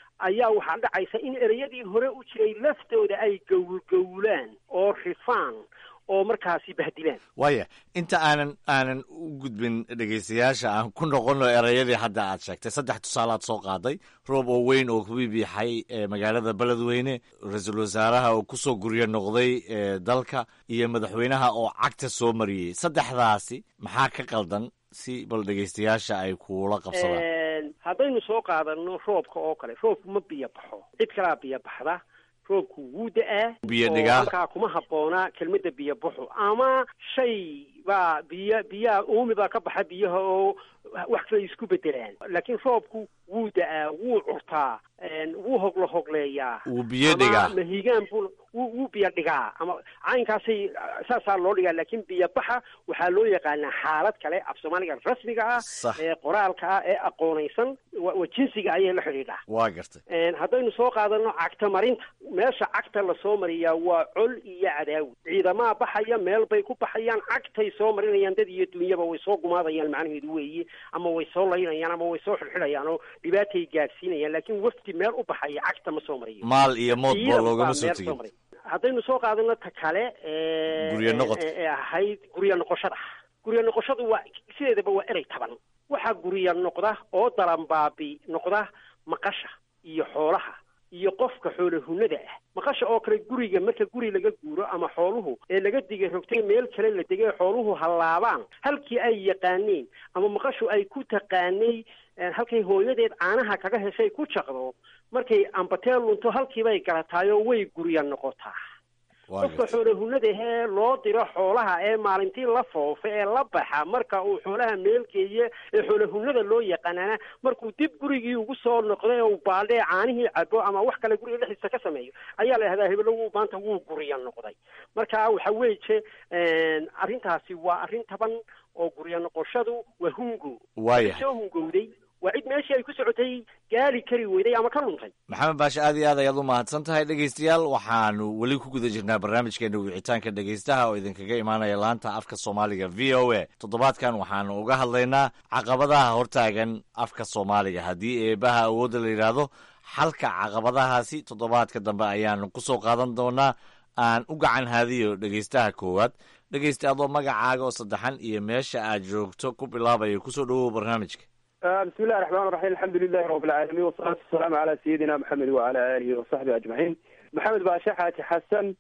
ayaa waxaa dhacaysa in ereyadii hore u jiray laftooda ay gowlgowlaan oo rifaan oo markaasi bahdilaan waaya inta aanan aanan u gudbin dhegaystayaasha aan ku noqono erayadii hadda aad sheegtay saddex tusaalaad soo qaaday roob oo weyn oo kubibiixay ee magaalada beledweyne ra-iisul wasaaraha oo kusoo guryo noqday ee dalka iyo madaxweynaha oo cagta soo mariyey saddexdaasi maxaa ka qaldan si bal dhegaystayaasha ay kuula qabsadaan haddaynu soo qaadano roobka oo kale roobku ma biyo baxo cid kalaa biyo baxda roobku wuu da-aa Biyo oo dhigaa. halkaa kuma habboona kelmadda biyo baxo ama shay baa biyo biyaha uumi baa ka baxa biyaha oo wax kale isku bedelaan laakiin roobku wuu da-aa wuu curtaa een, wuu hoglo hogleeyaa Wuu biyo ama dhigaa. mahigaan buu wuu wuu biyo dhigaa ama caynkaasay saasaa loo dhigaa laakiin biyo baxa waxaa loo yaqaanaa xaalad kale af soomaaliga rasmiga ah Sax. ee qoraalka ah ee aqoonaysan wa wa jinsiga ayay la xidhiidhaa waa gartay Een, haddaynu soo qaadano cagta marinta meesha cagta lasoo mariyaa waa col iyo cadaawi ciidamaa baxaya meel bay ku baxayaan cagtay soo marinayaan dad iyo dunyaba way soo gumaadayaan macnaheedu weeye ama way soo laynayaan ama way soo xidxidhayaan oo dhibaatay gaadhsiinayaan laakiin wafti meel u baxaya cagta ma soo mariyo maal iyo moodba Ciidan loogama baa soo meel tegin maray. haddaynu soo qaadano ta kale ee Guryo noqodka. ee- ee ahayd guryo noqoshada guryo noqoshadu waa sideedaba waa erey taban waxaa guryo noqda oo dalanbaabi noqda maqasha iyo xoolaha iyo qofka xoolo hunada ah maqasha oo kale guriga marka guri laga guuro ama xooluhu ee laga digay rogtay meel kale la degay xooluhu hallaabaan halkii ay yaqaaneen ama maqashu ay ku taqaanay eh, halkay hooyadeed caanaha kaga heshay ku jaqdo markay ambateel lunto halkiibay galataayoo way guryo noqotaa waa qofka gartay xoolo hunada ahee loo diro xoolaha ee maalintii la foofa ee la baxa marka uu xoolaha meelgeeye ee xoolo hunada loo yaqaanaana markuu dib gurigii ugu soo noqday oo uu baaldhee caanihii cabo ama wax kale guriga dhexdiisa ka sameeyo ayaa la yidhahdaa hebelo wuu maanta wuu gurya noqday marka waxa weeye arrintaasi waa arrin taban oo gurya noqoshadu waa hungo Waaya. soo hungowday waa cid meeshii ay ku socotay gaari kari weyday ama ka luntay maxamed baashe aad iyo aad ayaad u mahadsan tahay dhegaystayaal waxaanu weli ku guda jirnaa barnaamijkeena wicitaanka dhegaystaha oo idinkaga imaanaya laanta afka soomaaliga v o a toddobaadkan waxaanu uga hadlaynaa caqabadaha hortaagan afka soomaaliga haddii eebaha awoodda la yidhaahdo xalka caqabadahaasi toddobaadka dambe ayaanu kusoo qaadan doonaa aan u gacan haadiyo dhegaystaha koowaad dhegaysta adoo magacaaga oo saddexan iyo meesha aad joogto ku bilaabaya kusoo dhawow barnaamijka بسم الله الرحمن الرحيم الحمد لله رب العالمين والصلاة والسلام على سيدنا محمد وعلى آله وصحبه أجمعين محمد باشا حاجي حسن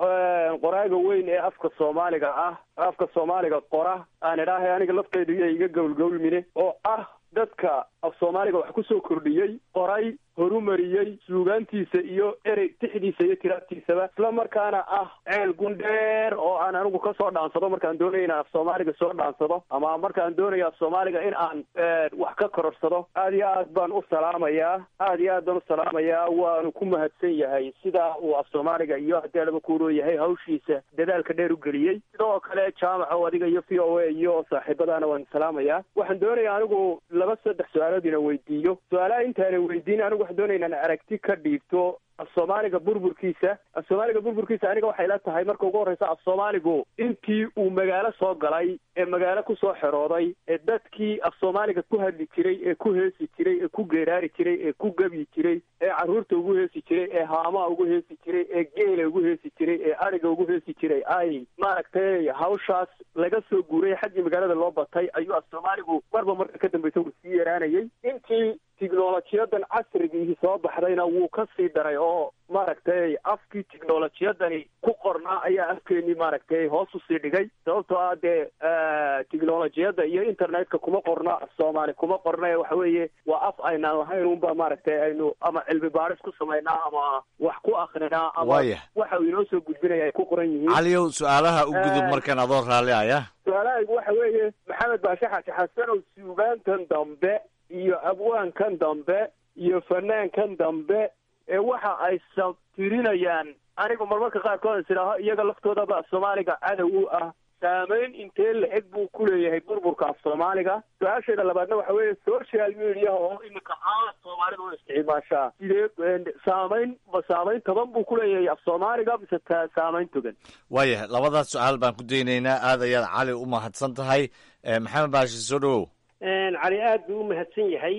qoraaga weyn ee afka soomaaliga ah afka soomaaliga qora aan idhaahay aniga laftaydu iyo iga gowlgowlmine oo ah dadka af soomaaliga wax kusoo kordhiyey qoray horumariyey suugaantiisa iyo erey tixdiisa iyo tiraabtiisaba isla markaana ah ceel gundheer oo aan anigu kasoo dhaansado markaan doonayo inaan af soomaaliga soo dhaansado ama markaan doonayo af soomaaliga in aan wax ka kororsado aad iyo aad baan u salaamayaa aad iyo aad baan u salaamayaa waanu ku mahadsan yahay sidaa uu af soomaaliga iyo haddii laba kuuroo yahay hawshiisa dadaalka dheer u geliyey sidoo kale jaamaca oo adiga iyo v o a iyo saaxiibadaana waan salaamayaa waxaan doonayaa anigu laba saddex su-aalood ina weydiiyo su-aalaha intaana weydiin anigu waxaan doonaya inaan aragti ka dhiibto af soomaaliga burburkiisa af soomaaliga burburkiisa aniga waxay la tahay marka ugu horreysa af soomaaligu intii uu magaalo soo galay ee magaalo kusoo xerooday ee dadkii af soomaaliga ku hadli jiray ee ku heesi jiray ee ku geeraari jiray ee ku gebyi jiray ee carruurta ugu heesi jiray ee haamaha ugu heesi jiray ee geela ugu heesi jiray ee ariga ugu heesi jiray ay maaragtay hawshaas laga soo guuray xaggii magaalada loo batay ayuu af soomaaligu marba marka ka dambeysa uu sii yaraanayay intii tiknolojiyadan casrigiihii soo baxdayna wuu ka sii daray oo maaragtay afkii tiknolojiyadani ku qornaa ayaa afkeenii maaragtay hoos usii dhigay sababtoo ah dee tiknolojiyadda iyo internetka kuma qorna af soomaali kuma qorna ee waxa weeye waa af aynaan lahayn unba maaragtay aynu ama cilmi baaris ku samaynaa ama wax ku akrinaa ama Waaya. waxa uu inoo soo gudbinaya ay ku qoran yihiin caliyow su-aalaha u gudub markan adoo raalli aya su-aalahaygu waxa weeye maxamed baashe xaaji xasanow suugaantan dambe iyo abwaankan dambe iyo fanaankan dambe ee waxa ay sabtirinayaan anigu marmarka qaarkood is idhaaho iyaga laftoodaba af soomaaliga cadow u ah saameyn intee la-eg buu ku leeyahay burburka af soomaaliga su-aasheeda labaadna waxa weeye social media oo iminka aad soomaalida u isticmaashaa sidee saameyn ma saameyn toban buu ku leeyahay af soomaaliga mise ta saameyn togan waayahay labadaas su-aal baan ku daynaynaa aad ayaad cali u mahadsan tahay Eh, maxamed baashi soo dhawow cali aad buu u mahadsan yahay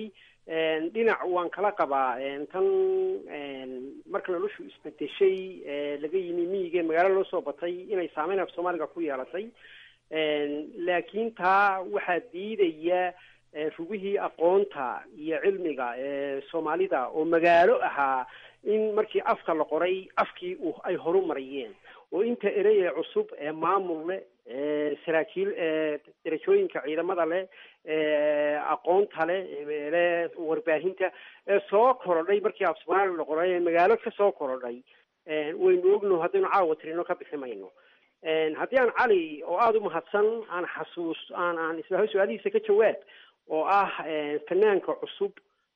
dhinac waan kala qabaa tan marka noloshu isbedeshay laga yimi miyiga magaalo loo soo batay inay saameyn af soomaaliga ku yeelatay laakiin taa waxaa diidaya rugihii aqoonta iyo cilmiga ee soomaalida oo magaalo ahaa in markii afka la qoray afkii u ay horu mariyeen oo inta erey ee cusub ee maamul leh ee saraakiil ee darajooyinka ciidamada leh ee aqoonta leh le warbaahinta ee soo korodhay markii af soomaaliya la qoray ee magaalo ka soo korodhay waynu ogno haddaynu caawa tirino ka bixi mayno haddii aan cali oo aada u mahadsan aan xasuus aan aan isla su-aalihiisa ka jawaab oo ah fanaanka cusub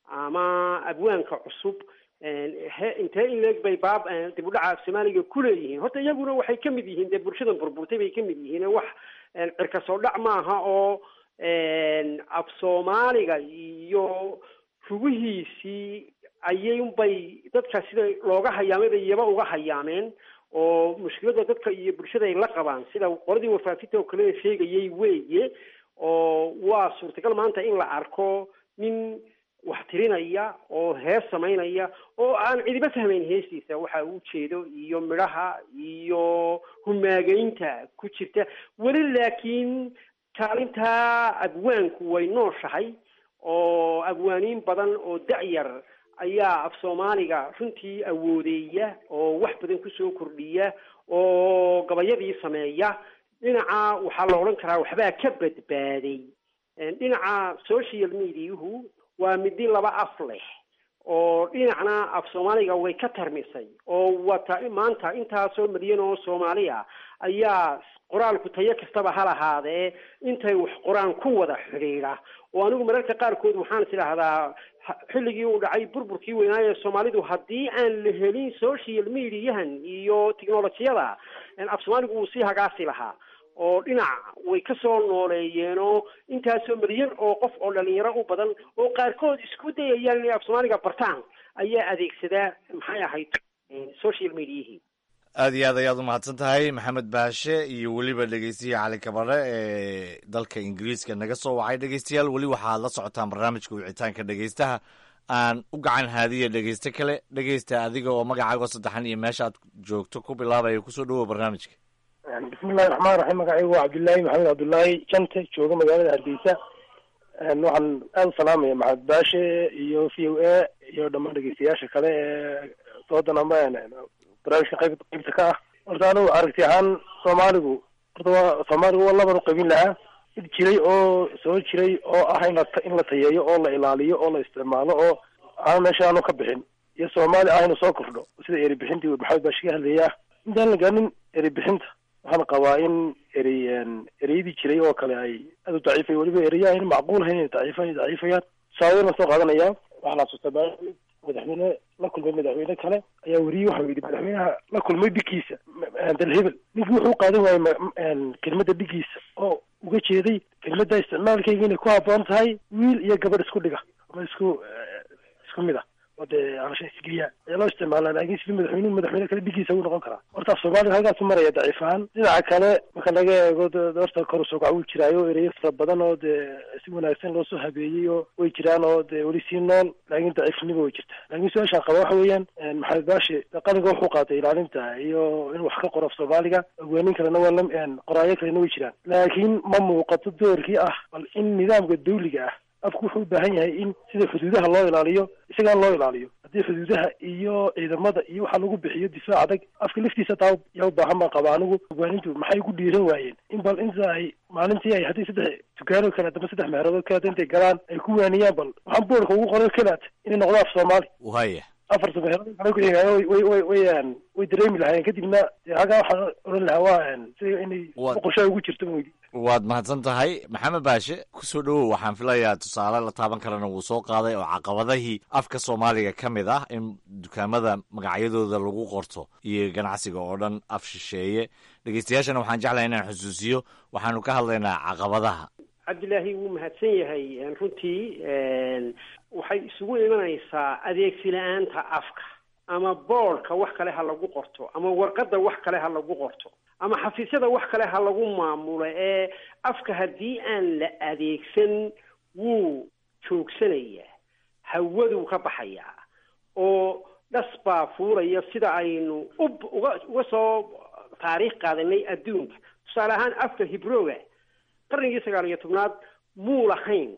ama abwaanka cusub he intee in leeg bay baab dib u dhaca af soomaaliga ku leeyihiin horta iyaguna waxay ka mid yihiin dee bulshadan burburtay bay ka mid yihiin wax cirka soo dhac maaha oo af soomaaliga iyo rugihiisii ayay unbay dadka sida looga hayaamay bay iyaba uga hayaameen oo mushkilada dadka iyo bulshada ay la qabaan sida qoladii wafaafinta oo kale sheegayay weeye oo waa suurtagal maanta in la arko nin wax tirinaya oo hees samaynaya oo aan cidiba fahmayn heestiisa waxa uu jeedo iyo midhaha iyo humaageynta ku jirta weli laakiin kaalintaa abwaanku way nooshahay oo abwaaniin badan oo dacyar ayaa af soomaaliga runtii awoodeeya oo wax badan kusoo kordhiya oo gabayadii sameeya dhinaca waxaa la odhan karaa waxbaa ka badbaaday dhinaca social mediahu waa midi laba af leh oo dhinacna af soomaaliga way ka tarmisay oo wata maanta intaasoo milyan oo soomaaliya ayaa qoraalku tayo kastaba ha lahaadee intay wax qoraan ku wada xidhiidha oo anigu mararka qaarkood waxaan is idhaahdaa xilligii uu dhacay burburkii weynaaye soomaalidu haddii aan la helin social mediahan iyo technolojiyada af soomaaligu wuu sii hagaasi lahaa oo dhinac way ka soo nooleeyeenoo intaasoo milyan oo qof oo dhalinyaro u badan oo qaarkood isku dayayaan inay af soomaaliga bartaan ayaa adeegsadaa maxay ahayd social mediahii aad iyo aad ayaad u mahadsan tahay maxamed baashe iyo weliba dhegeystiya cali kabare ee dalka ingiriiska naga soo wacay dhegeystayaal weli waxaad la socotaan barnaamijka wicitaanka dhegeystaha aan u gacan haadiya dhegeyste kale dhegeysta adiga oo magacaago saddexan iyo meesha aad joogto ku bilaabaya kusoo dhawow barnaamijka bismillahi raxmaan raxiim magacaygu waa cabdullaahi maxamed cabdullaahi jante jooga magaalada hargeysa waxaan aada u salaamaya maxamed baashe iyo v o a iyo dhammaan dhegeystayaasha kale ee doodan ama barnaamijka qayb qaybta ka ah horta anigu aragti ahaan soomaaligu horta waa soomaaligu waa laban u qaybin lahaa mid jiray oo soo jiray oo ah in la in la tayeeyo oo la ilaaliyo oo la isticmaalo oo aan meesha aanu ka bixin iyo soomaali ah inuu soo kordho sida eri bixintii maxamed baashi ka hadlaya intaan la gaanin eri bixinta waxaan qabaa in erey ereyadii jiray oo kale ay aada u daciifay weliba ereya ayna macquul ahayn inay daciifan daciifayaan tusaale la soo qaadanaya waxaan xasuustaa madaxweyne la kulmay madaxweyne kale ayaa weriyey waxa yidhi madaxweynaha la kulmay dhigiisa dalhebel ninkii wuxuu qaadan waayey kelmadda dhigiisa oo uga jeeday kelmadda isticmaalkayga inay ku habboon tahay wiil iyo gabadh isku dhiga ama isku isku mid ah oo dee alasha isgeliyaa ayaa loo isticmaalaa laakiin sidii madaxweynuhu madaxweyne kale dhigiisa uu noqon karaa horta af soomaaliga halkaasu maraya daciif ahaan dhinaca kale marka laga eego horta kor usoo kac wuu jiraayo ereyo fara badan oo dee si wanaagsan loo soo habeeyey oo way jiraan oo dee weli sii nool laakiin daciifnimo way jirta laakiin su-aashaan qaba waxa weeyaan maxamed baashi qalinka wuxuu qaatay ilaalinta iyo in wax ka qoro af soomaaliga ogaanin kalena waa la qoraayo kalena way jiraan laakiin ma muuqato doorkii ah bal in nidaamka dawliga ah afku wuxuu u baahan yahay in sida xuduudaha loo ilaaliyo isagaan loo ilaaliyo haddii xuduudaha iyo ciidamada iyo waxa lagu bixiyo difaac adag afka laftiisa taa yaa u baahan baan qaba anigu ogaanintu maxay ku dhiiran waayeen in bal inta ay maalintii ay haddii saddex dukaano kale adama saddex meheroodoo kaleata intay galaan ay ku waaniyaan bal waxaan boorka ugu qoray kelaat inay noqdo af soomaali waya afarta meherood kale kuxigaayo way way way way dareemi lahaayeen kadibna hagaa waxaan odhan lahaa waa sida inay boqoshaa ugu jirto mawdi waad mahadsan tahay maxamed baashe kusoo dhowow waxaan filayaa tusaale la taaban karana wuu soo qaaday oo caqabadahii afka soomaaliga ka mid ah in dukaamada magacyadooda lagu qorto iyo ganacsiga oo dhan af shisheeye dhegeystayaashana waxaan jeclahay inaan xusuusiyo waxaanu ka hadlaynaa caqabadaha cabdilaahi wuu mahadsan yahay runtii waxay isugu imanaysaa adeegsi la-aanta afka ama boordka wax kale ha lagu qorto ama warqadda wax kale ha lagu qorto ama xafiisyada wax kale ha lagu maamulo ee afka haddii aan la adeegsan wuu joogsanayaa hawaduu ka baxayaa oo dhas baa fuulaya sida aynu ub uga uga soo taariikh qaadanay adduunka tusaale ahaan afka hibrooga qarnigii sagaal iyo tobnaad muu lahayn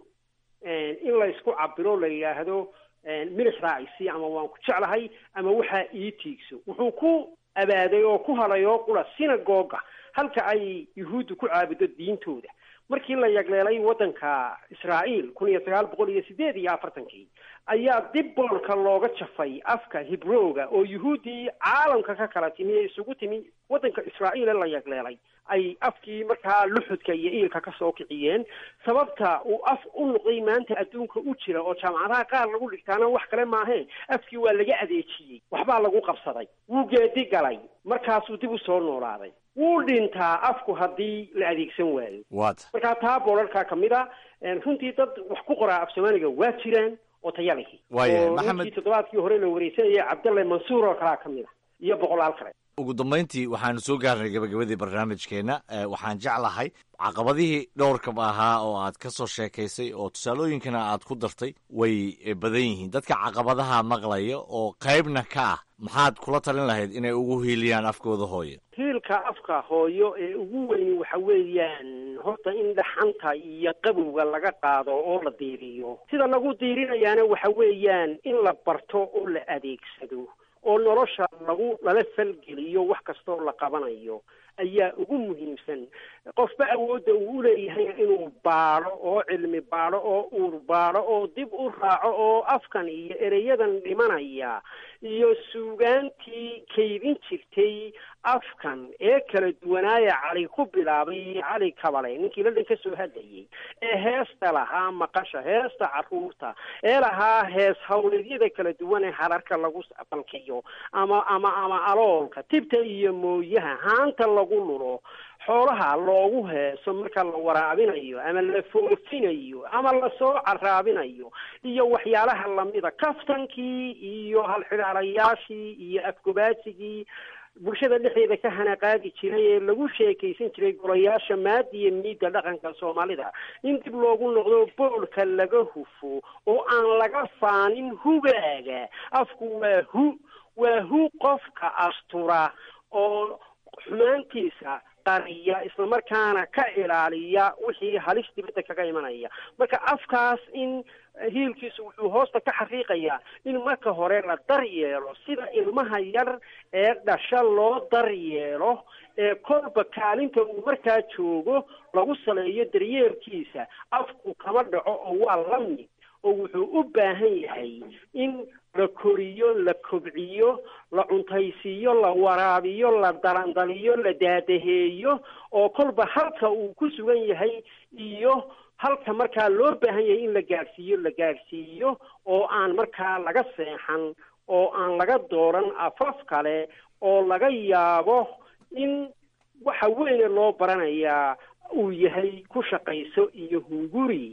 in la isku cabiro la yidhaahdo milix raacisi ama waan ku jeclahay ama waxaa ii tiigso wuxuu ku abaaday oo ku halay oo qura sinagoga halka ay yuhuuddu ku caabudo diintooda markii la yagleelay waddanka israa'iil kun iyo sagaal boqol iyo sideed iyo afartankii ayaa dib boolka looga jafay afka hibrooga oo yuhuuddii caalamka ka kala timi ee isugu timi waddanka israa'iil ee la yagleelay ay afkii markaa luxudka iyo iilka ka soo kiciyeen sababta uu af u noqday maanta adduunka u jira oo jaamacadaha qaar lagu dhigtaana wax kale maaheen afkii waa laga adeejiyey waxbaa lagu qabsaday wuu geedi galay markaasuu dib u soo noolaaday wuu dhintaa afku haddii la adeegsan waayo waata markaa taa boolarkaa ka mid a runtii dad wax ku qoraa af soomaaliga waa jiraan oo taya lihi Waayahay, oo Maxamed- ninkii toddobaadkii hore la wareysanayay cabdalle mansuur oo kalaa ka mid a iyo boqolaal kale ugu dambayntii waxaanu soo gaarnay gabagabadii barnaamijkeenna Eh, waxaan jeclahay caqabadihii dhowrkab ahaa oo aad ka soo sheekaysay oo tusaalooyinkana aad ku dartay way eh, badan yihiin dadka caqabadaha maqlaya oo qaybna ka ah maxaad kula talin lahayd inay ugu hiiliyaan afkooda hooyo hiilka afka hooyo ee ugu weyni waxa weeyaan horta in dhaxanta iyo qabowga laga qaado oo la diiriyo sida lagu diirinayaana waxa weeyaan in la barto oo la adeegsado oo nolosha lagu lala falgeliyo wax kastoo la qabanayo ayaa ugu muhiimsan qofba awoodda uu uleeyahay inuu baadho oo cilmi baadho oo uur baadho oo dib u raaco oo afkan iyo ereyadan dhimanaya iyo suugaantii kaydin jirtay afkan ee kala duwanaaya cali ku bilaabay cali kabale ninkii ladhan ka soo hadlayay ee heesta lahaa maqasha heesta caruurta ee lahaa hees hawleedyada kala duwan ee hararka lagu balkiyo ama ama ama aloolka tibta iyo mooyaha haanta lagu lulo xoolaha loogu heeso marka la waraabinayo ama la foofinayo ama lasoo caraabinayo iyo waxyaalaha lamida kaftankii iyo halxidhaalayaashii iyo afgobaasigii bulshada dhexdeeda ka hanaqaadi jiray ee lagu sheekaysan jiray golayaasha maadi iyo miidda dhaqanka soomaalida in dib loogu noqdo boolka laga hufo oo aan laga faanin hugaaga afku waa hu waa hu qofka astura oo xumaantiisa qariya islamarkaana ka ilaaliya wixii halis dibadda kaga imanaya marka afkaas in hiilkiisu wuxuu hoosta ka xaqiiqayaa in marka hore la daryeelo sida ilmaha yar ee dhasha loo daryeelo ee kolba kaalinta uu markaa joogo lagu saleeyo daryeelkiisa afku kama dhaco oo waa la mid oo wuxuu u baahan yahay in la koriyo la kobciyo la cuntaysiiyo la waraabiyo la dalandaliyo la daadaheeyo oo kolba halka uu ku sugan yahay iyo halka markaa loo baahan yahay in la gaadhsiiyo la gaadhsiiyo oo aan markaa laga seexan oo aan laga dooran afaf kale oo laga yaabo in waxa weyne loo baranayaa uu yahay ku shaqayso iyo hunguri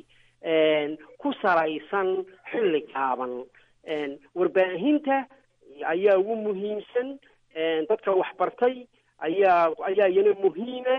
ku salaysan xilli gaaban warbaahinta ayaa ugu muhiimsan dadka waxbartay ayaa ayaa iyana muhiima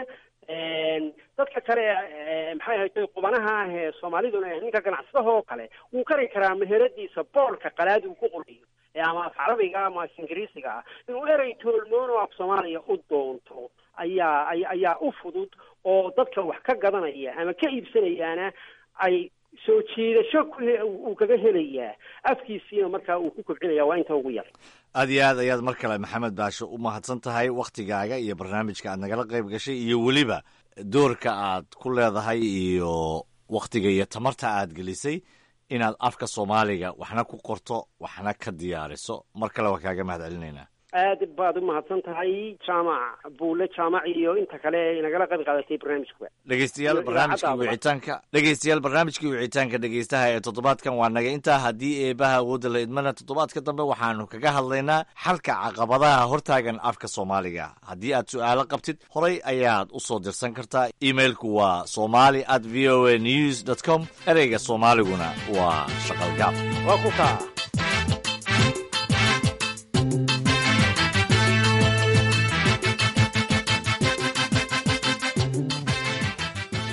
dadka kale maxay ahayd qubanaha ah ee soomaaliduna ninka ganacsadaha oo kale wuu kari karaa meheradiisa boolka qalaad uu ku qorayo ama af carabiga ama af ingiriisiga ah inuu erey toolmoon oo af soomaaliya u doonto ayaa ayaa u fudud oo dadka wax ka gadanaya ama ka iibsanayaana ay soo jiidasho uu kaga helayaa afkiisiina markaa uu ku kobcinaya waa inta ugu yar aad iyo aad ayaad mar kale maxamed baasho u mahadsan tahay wakhtigaaga iyo barnaamijka aad nagala qayb gashay iyo weliba doorka aad ku leedahay iyo wakhtiga iyo tamarta aad gelisay inaad afka soomaaliga waxna ku qorto waxna ka diyaariso mar kale waa kaaga mahad celinaynaa aad baad u mahadsan tahay jaamac buule jaamac iyo inta kale ee nagala qayb qaadatay barnaamijkuba dhegeystayaal barnaamijkii wicitaanka dhegeystayaal barnaamijkii wicitaanka dhegeystaha ee toddobaadkan waa naga intaa haddii eebaha awoodda la idmana toddobaadka dambe waxaanu kaga hadlaynaa xalka caqabadaha hortaagan afka soomaaliga haddii aad su-aalo qabtid horay ayaad u soo dirsan kartaa emailku waa somali at v o a news dot com ereyga soomaaliguna waa shaqalgaab waa ku kaa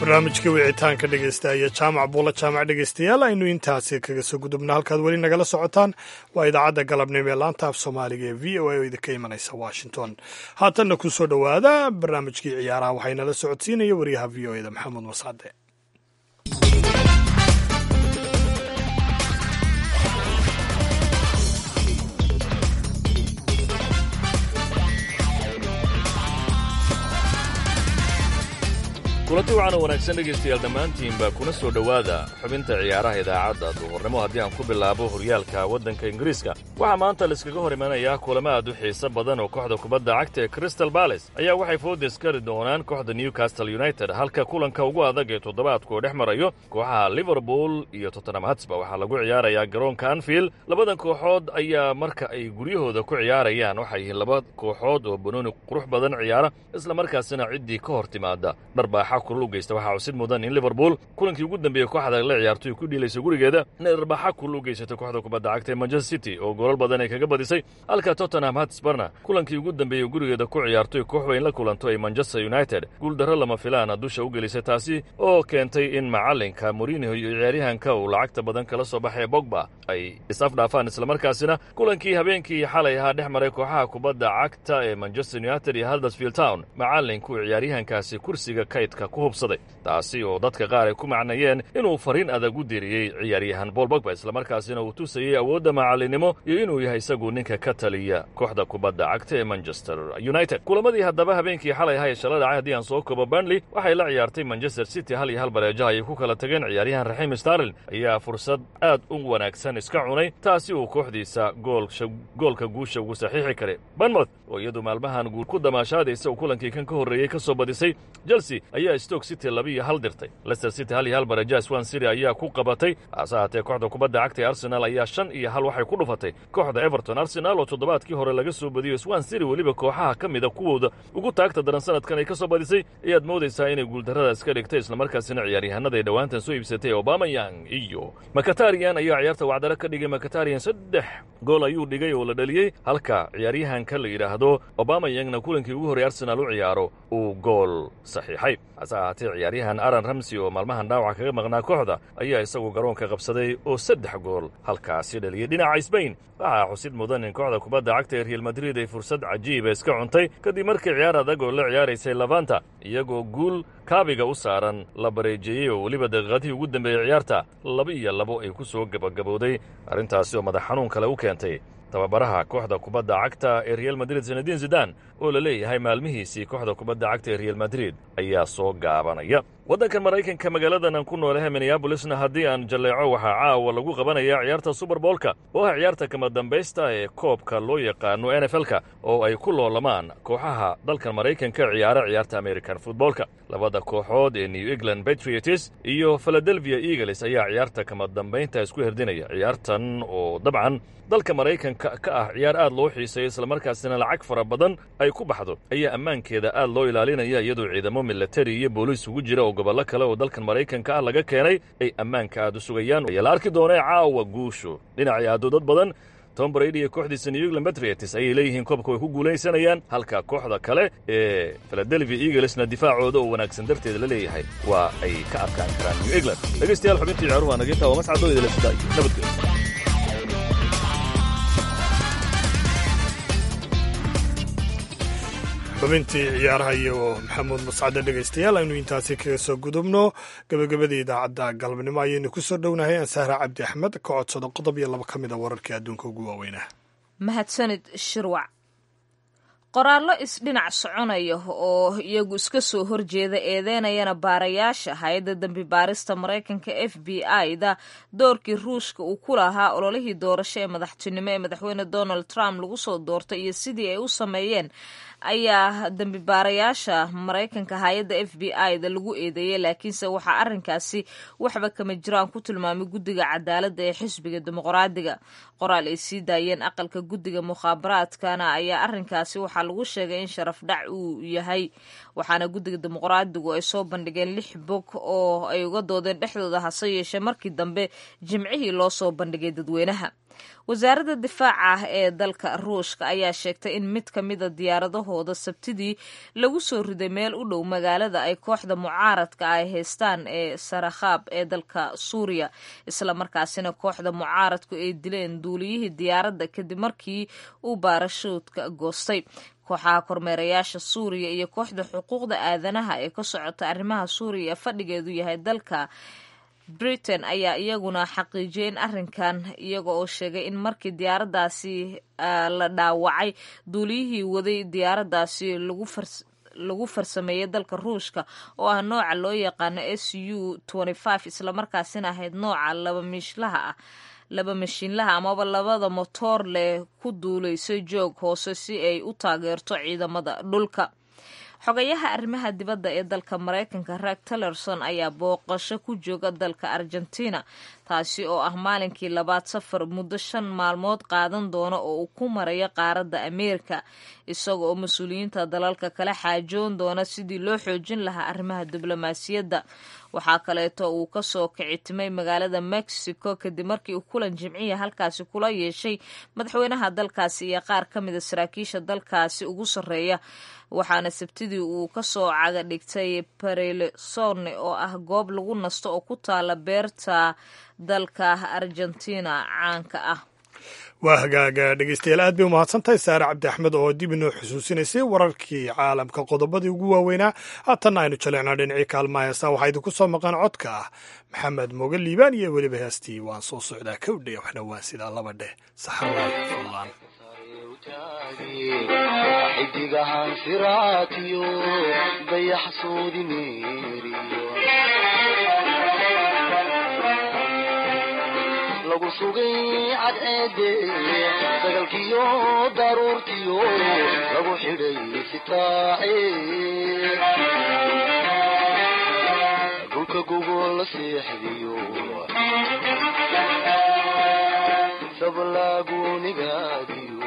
barnaamijka wicitaanka dhegeysta iyo jaamac buula jaamac dhegeystayaal aynu intaasi kaga soo gudubna halkaad weli nagala socotaan waa idaacadda galabnimo ee laanta af soomaaliga ee v o a oo idinka imanaysa washington haatanna ku soo dhowaada barnaamijkii ciyaaraha waxaynala socodsiinaya wariyaha v o eda maxamuud mascade kulanti waxaana wanaagsan dhegaystayaal dhammaantiinba kuna soo dhowaada xubinta ciyaaraha idaacadda duhurnimo haddii aan ku bilaabo horyaalka waddanka ingiriiska waxaa maanta laiskaga hor imanayaa kulamo aad u xiiso badan oo kooxda kubadda cagta ee crystal bales ayaa waxay foodes kari doonaan kooxda newcastle united halka kulanka ugu adag ee toddobaadku uu dhex marayo kooxaha liverpool iyo tottenham hatsba waxaa lagu ciyaarayaa garoonka anfield labadan kooxood ayaa marka ay guryahooda ku ciyaarayaan waxay yihiin laba kooxood oo banooni qurux badan ciyaara isla markaasina ciddii ka hor timaada dharbaaxa kulul u geysta waxaa cusid mudan in liverpool kulankii ugu dambeeyey kooxda la ciyaartoy ku dhiilaysa gurigeeda inay dharbaaxa kulul u geysatay kooxda kubadda cagta ee manchester city oo goolal badan ay kaga badisay halka tottenham hatsbarna kulankii ugu dambeeyey gurigeeda ku ciyaartoy koox weyn la kulanto ay manchester united guuldarro lama filaana dusha u gelisay taasi oo keentay in macalinka morinho iyo ciyaaryahanka uu lacagta badan kala soo baxay bogba ay is-afdhaafaan islamarkaasina kulankii habeenkii xalay ahaa dhex maray kooxaha kubadda cagta ee manchester united iyo haldersfield town macalinku ciyaaryahankaasi kursiga kaydka ku hubsaday taasi oo dadka qaar ay ku macnayeen inuu fariin adag u diriyey ciyaaryahan bool bogba islamarkaasina uu tusayey awoodda macalinimo iyo inuu yahay isagu ninka ka taliya kooxda kubadda cagta ee manchester united kulamadii haddaba habeenkii xalay ahaa ee shala dhacay haddii aan soo koobo burnley waxay la ciyaartay manchester city hal iyo hal bareejaha ayay ku kala tageen ciyaaryahan raxiim starlin ayaa fursad aad u wanaagsan iska cunay taasi uu kooxdiisa goolka guusha ugu saxiixi karay banmouth oo iyadu maalmahan guul ku damaashaadaysa uu kulankii kan ka horreeyey ka soo badisay chelsea ayaa stoke city laba iyo hal dirtay leicester city hal iyo hal bareejaha swan city ayaa ku qabatay hase haatee kooxda kubadda cagta ee arsenal ayaa shan iyo hal waxay ku dhufatay kooxda everton arsenal oo toddobaadkii hore laga soo badiyo swan city weliba kooxaha ka mida kuwooda ugu taagta daran sanadkan ay ka soo badisay ayaad moodaysaa inay guuldarrada iska dhigtay islamarkaasina ciyaaryahanada ay dhowaantan soo iibsatay obamayang iyo makatarian ayaa ciyaarta wacdaro ka dhigay makatarian saddex gool ayuu dhigay oo la dhaliyey halka ciyaaryahanka la yidhaahdo obamayangna kulankii ugu horey arsenaal u ciyaaro uu gool saxiixay hase ahaatee ciyaaryahan aran ramsey oo maalmahan dhaawaca kaga maqnaa kooxda ayaa isagu garoonka qabsaday oo saddex gool halkaasi dhaliyey dhinaca sbain waxaa xusid mudan in kooxda kubadda cagta ee real madrid ay fursad cajiiba iska cuntay kadib markii ciyaar adag oo la ciyaaraysay lavanta iyagoo guul kaabiga u saaran la bareejeeyey oo weliba daqiiqadihii ugu dambeeyey ciyaarta laba iyo labo ay ku soo gebagabowday arrintaasi oo madax xanuun kale u keentay tababaraha kooxda kubadda cagta ee real madrid sanadiin zidan oo la leeyahay maalmihiisii kooxda kubadda cagta ee real madrid ayaa soo gaabanaya waddankan maraykanka magaaladan aan ku noolahay minneabolisna haddii aan jalleeco waxaa caawa lagu qabanayaa ciyaarta suberboolka oo ah ciyaarta kama dambaysta ee koobka loo yaqaano n f l-ka oo ay ku loolamaan kooxaha dalkan maraykanka ciyaara ciyaarta american futboolka labada kooxood ee new england patriots iyo philadelphia eagles ayaa ciyaarta kama dambaynta isku herdinaya ciyaartan oo dabcan dalka maraykanka ka ah ciyaar aad loo xiiseeyo islamarkaasina lacag fara badan ay ku baxdo ayaa ammaankeeda aad loo ilaalinaya iyadoo ciidamo milatari iyo booliis ugu jira oo gobollo kale oo dalkan maraykanka ah laga keenay ay ammaanka aad u sugayaan ayaa la arki doonee caawa guushu dhinacii aado dad badan tom brady iyo kooxdiisa new england patriots ayay leeyihiin koobka way ku guulaysanayaan halka kooxda kale ee philadelphia eaglesna difaacooda oo wanaagsan darteeda la leeyahay waa ay ka adkaan karaan new england dhegaystayaal xubintii ciyaaruhu waa naginta waa mascadoo idila sida iyo nabadgelyo xubintii ciyaaraha iyo maxamuud mascade dhegaystayaal aynu intaasi kaga soo gudubno gebagabadii idaacadda galabnimo ayaynu ku soo dhownahay ansahra cabdi axmed ka codsado qodob iyo laba ka mid a wararkii adduunka ugu waaweynah mahadsanid shirwac qoraallo isdhinac soconaya oo iyagu iska soo horjeeda eedeynayana baarayaasha hay-adda dembi baarista maraykanka f b i da doorkii ruushka uu ku lahaa ololihii doorasho ee madaxtinimo ee madaxweyne donald trump lagu soo doortay iyo sidii ay u sameeyeen ayaa dembi baarayaasha maraykanka hay-adda f b i da lagu eedeeyey laakiinse waxaa arrinkaasi waxba kama jiraan ku tilmaamay guddiga cadaaladda ee xisbiga dimuqraadiga qoraal ay sii daayeen aqalka guddiga mukhaabaraadkana ayaa arrinkaasi waxaa lagu sheegay in sharaf dhac uu yahay waxaana guddiga dimuqraadigu ay soo bandhigeen lix bog oo ay uga doodeen dhexdooda hase yeeshee markii dambe jimcihii loo soo bandhigay dadweynaha wasaaradda difaaca ah ee dalka ruushka ayaa sheegtay in mid ka mida diyaaradahooda sabtidii lagu soo riday meel u dhow magaalada ay kooxda mucaaradka ay haystaan ee sarakhaab ee dalka suuriya islamarkaasina kooxda mucaaradku ay dileen duuliyihii diyaaradda kadib markii uu baarashuudka goostay kooxaha kormeerayaasha suuriya iyo kooxda xuquuqda aadanaha ee ka socota arrimaha suuriya ee fadhigeedu yahay dalka britain ayaa iyaguna xaqiijiyay in arrinkan iyaga oo sheegay in markii diyaaraddaasi la dhaawacay duuliyihii waday diyaaraddaasi lagu fars lagu farsameeyey dalka ruushka oo ah nooca loo yaqaano s u islamarkaasina ahayd nooca laba miishlaha ah laba mashiinlaha amaba labada motoor leh ku duulaysay joog hoose si ay u taageerto ciidamada dhulka xogayaha arrimaha dibadda ee dalka maraykanka reeg tillerson ayaa booqasho ku jooga dalka argentina taasi oo ah maalinkii labaad safar muddo shan maalmood qaadan doona oo uu ku marayo qaaradda ameerika isaga oo mas-uuliyiinta dalalka kala xaajoon doona sidii loo xoojin lahaa arrimaha diblomaasiyadda waxaa kaleeto uu kasoo kicitimay magaalada mexico kadib markii uu kulan jimciya halkaasi kula yeeshay madaxweynaha dalkaasi iyo qaar ka mida saraakiisha dalkaasi ugu sarreeya waxaana sabtidii uu kasoo caga dhigtay barelesone oo ah goob lagu nasto oo ku taala beerta dalka argentina caanka ah waa hagaaga dhegeystayaal aad bay u mahadsantahay saare cabdi axmed oo dib inoo xusuusinaysay wararkii caalamka qodobadii ugu waaweynaa haatanna aynu jaleecnaa dhinacii kaalmaha heestaa waxaa idinku soo maqan codka ah maxamed mooge liibaan iyo weliba heestii waan soo socdaa kowdhe waxna waa sidaa laba dheh saxarlaay fadlaan xidigahan siraatiyo dayax soodi meeriyo lagu sugay cadceede sagalkiyo daruurtiyo lagu xidhay sitaace dhulka gogol la seexdiyo sablaagunigaadiyo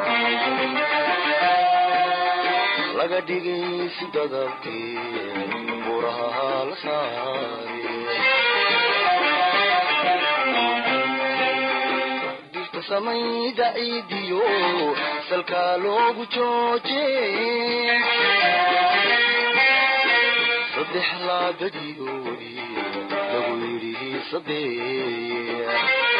laga dhigay si dadabkii buraha la saare dirta samayda ciidiyo salkaa loogu jooje saddex laabadiyoodi lagu yidhi saddex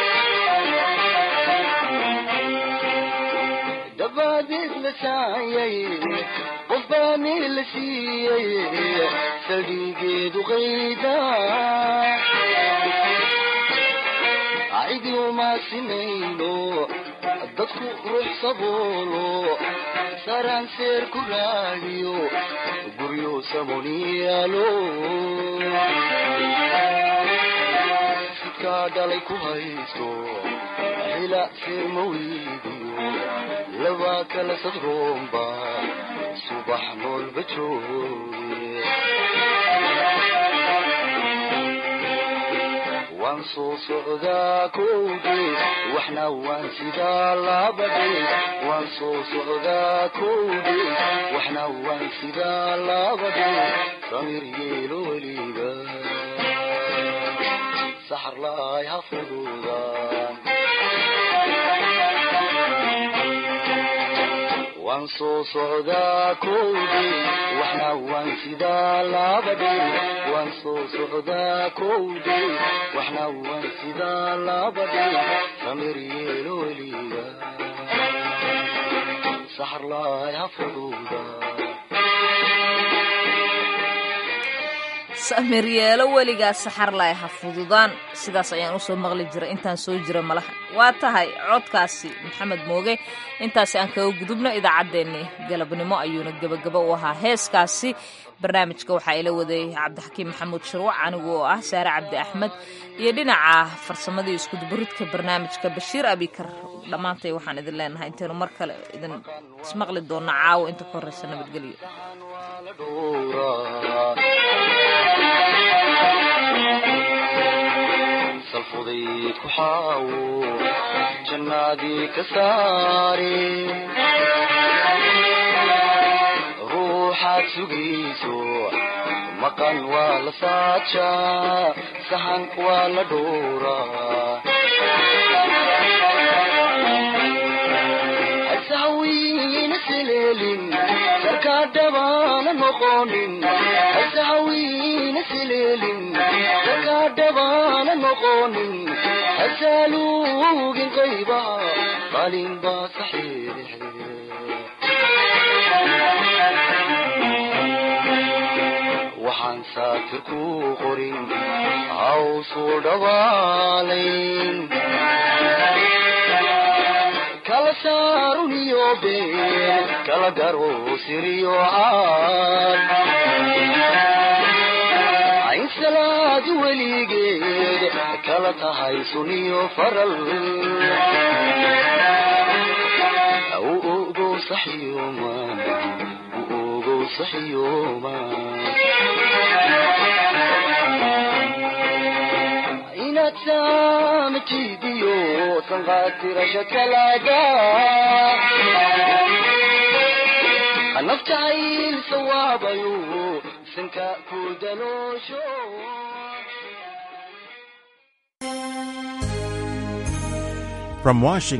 dabaadeed la saayay qof baani la siiyey saldhigeedu qayda cidi uma sinayno dadku ruux saboolo saraan seer ku raadiyo guryo samoniyaalo sidkaa dhalay ku haysto hila seer ma weydiyo laba kala sadroomba subax noolba jooge waan soo socdaa kowge waxna waan sidaa labadhe waan soo socdaa kowge waxna waan sidaa labadhe samir yeelo weliga saxar laay ha fududaan waan soo socdaa kowde waxna waan sidaa labadhe waan soo socdaa kowde waxna waan sidaa labadhe samir yeelo weliga saxar laay ha fududa samir yeelo weligaa saxarlaay ha fududaan sidaas ayaan usoo maqli jiray intaan soo jira malaha waa tahay codkaasi maxamed mooge intaasi aan kaga gudubno idaacaddeenni galabnimo ayuuna gebagaba u ahaa heeskaasi barnaamijka waxaa ila waday cabdixakiim maxamuud shirwac anigu oo ah saare cabdi axmed iyo dhinaca farsamadii iskudubaridka barnaamijka bashiir abikar dhammaantay waxaan idin leenahay intaynu mar kale idin ismaqli doonno caawo inta ka horreysa nabadgelyo salfudayd ku xaawo jannaadii ka saare ruuxaad sugayso maqan waa la saajaa sahan waa la dhowraa sakaadhabaana noqonin hasahawiina sileelin sakaadhabaana noqonin hasaaluugin qaybaha qalin baa saxiire waxaan saatir ku qorin hawsuu dhawaalayn kala saaruniyo been kala garo siriyo caad ayn salaadi weligeed kala tahay suniyo faral u ogo saxyoma u ogo saxyoma inaad saamatidiyo sanqaatirasha kalaaga naftacayl sawaabayo sanka ku daloosho From Washington.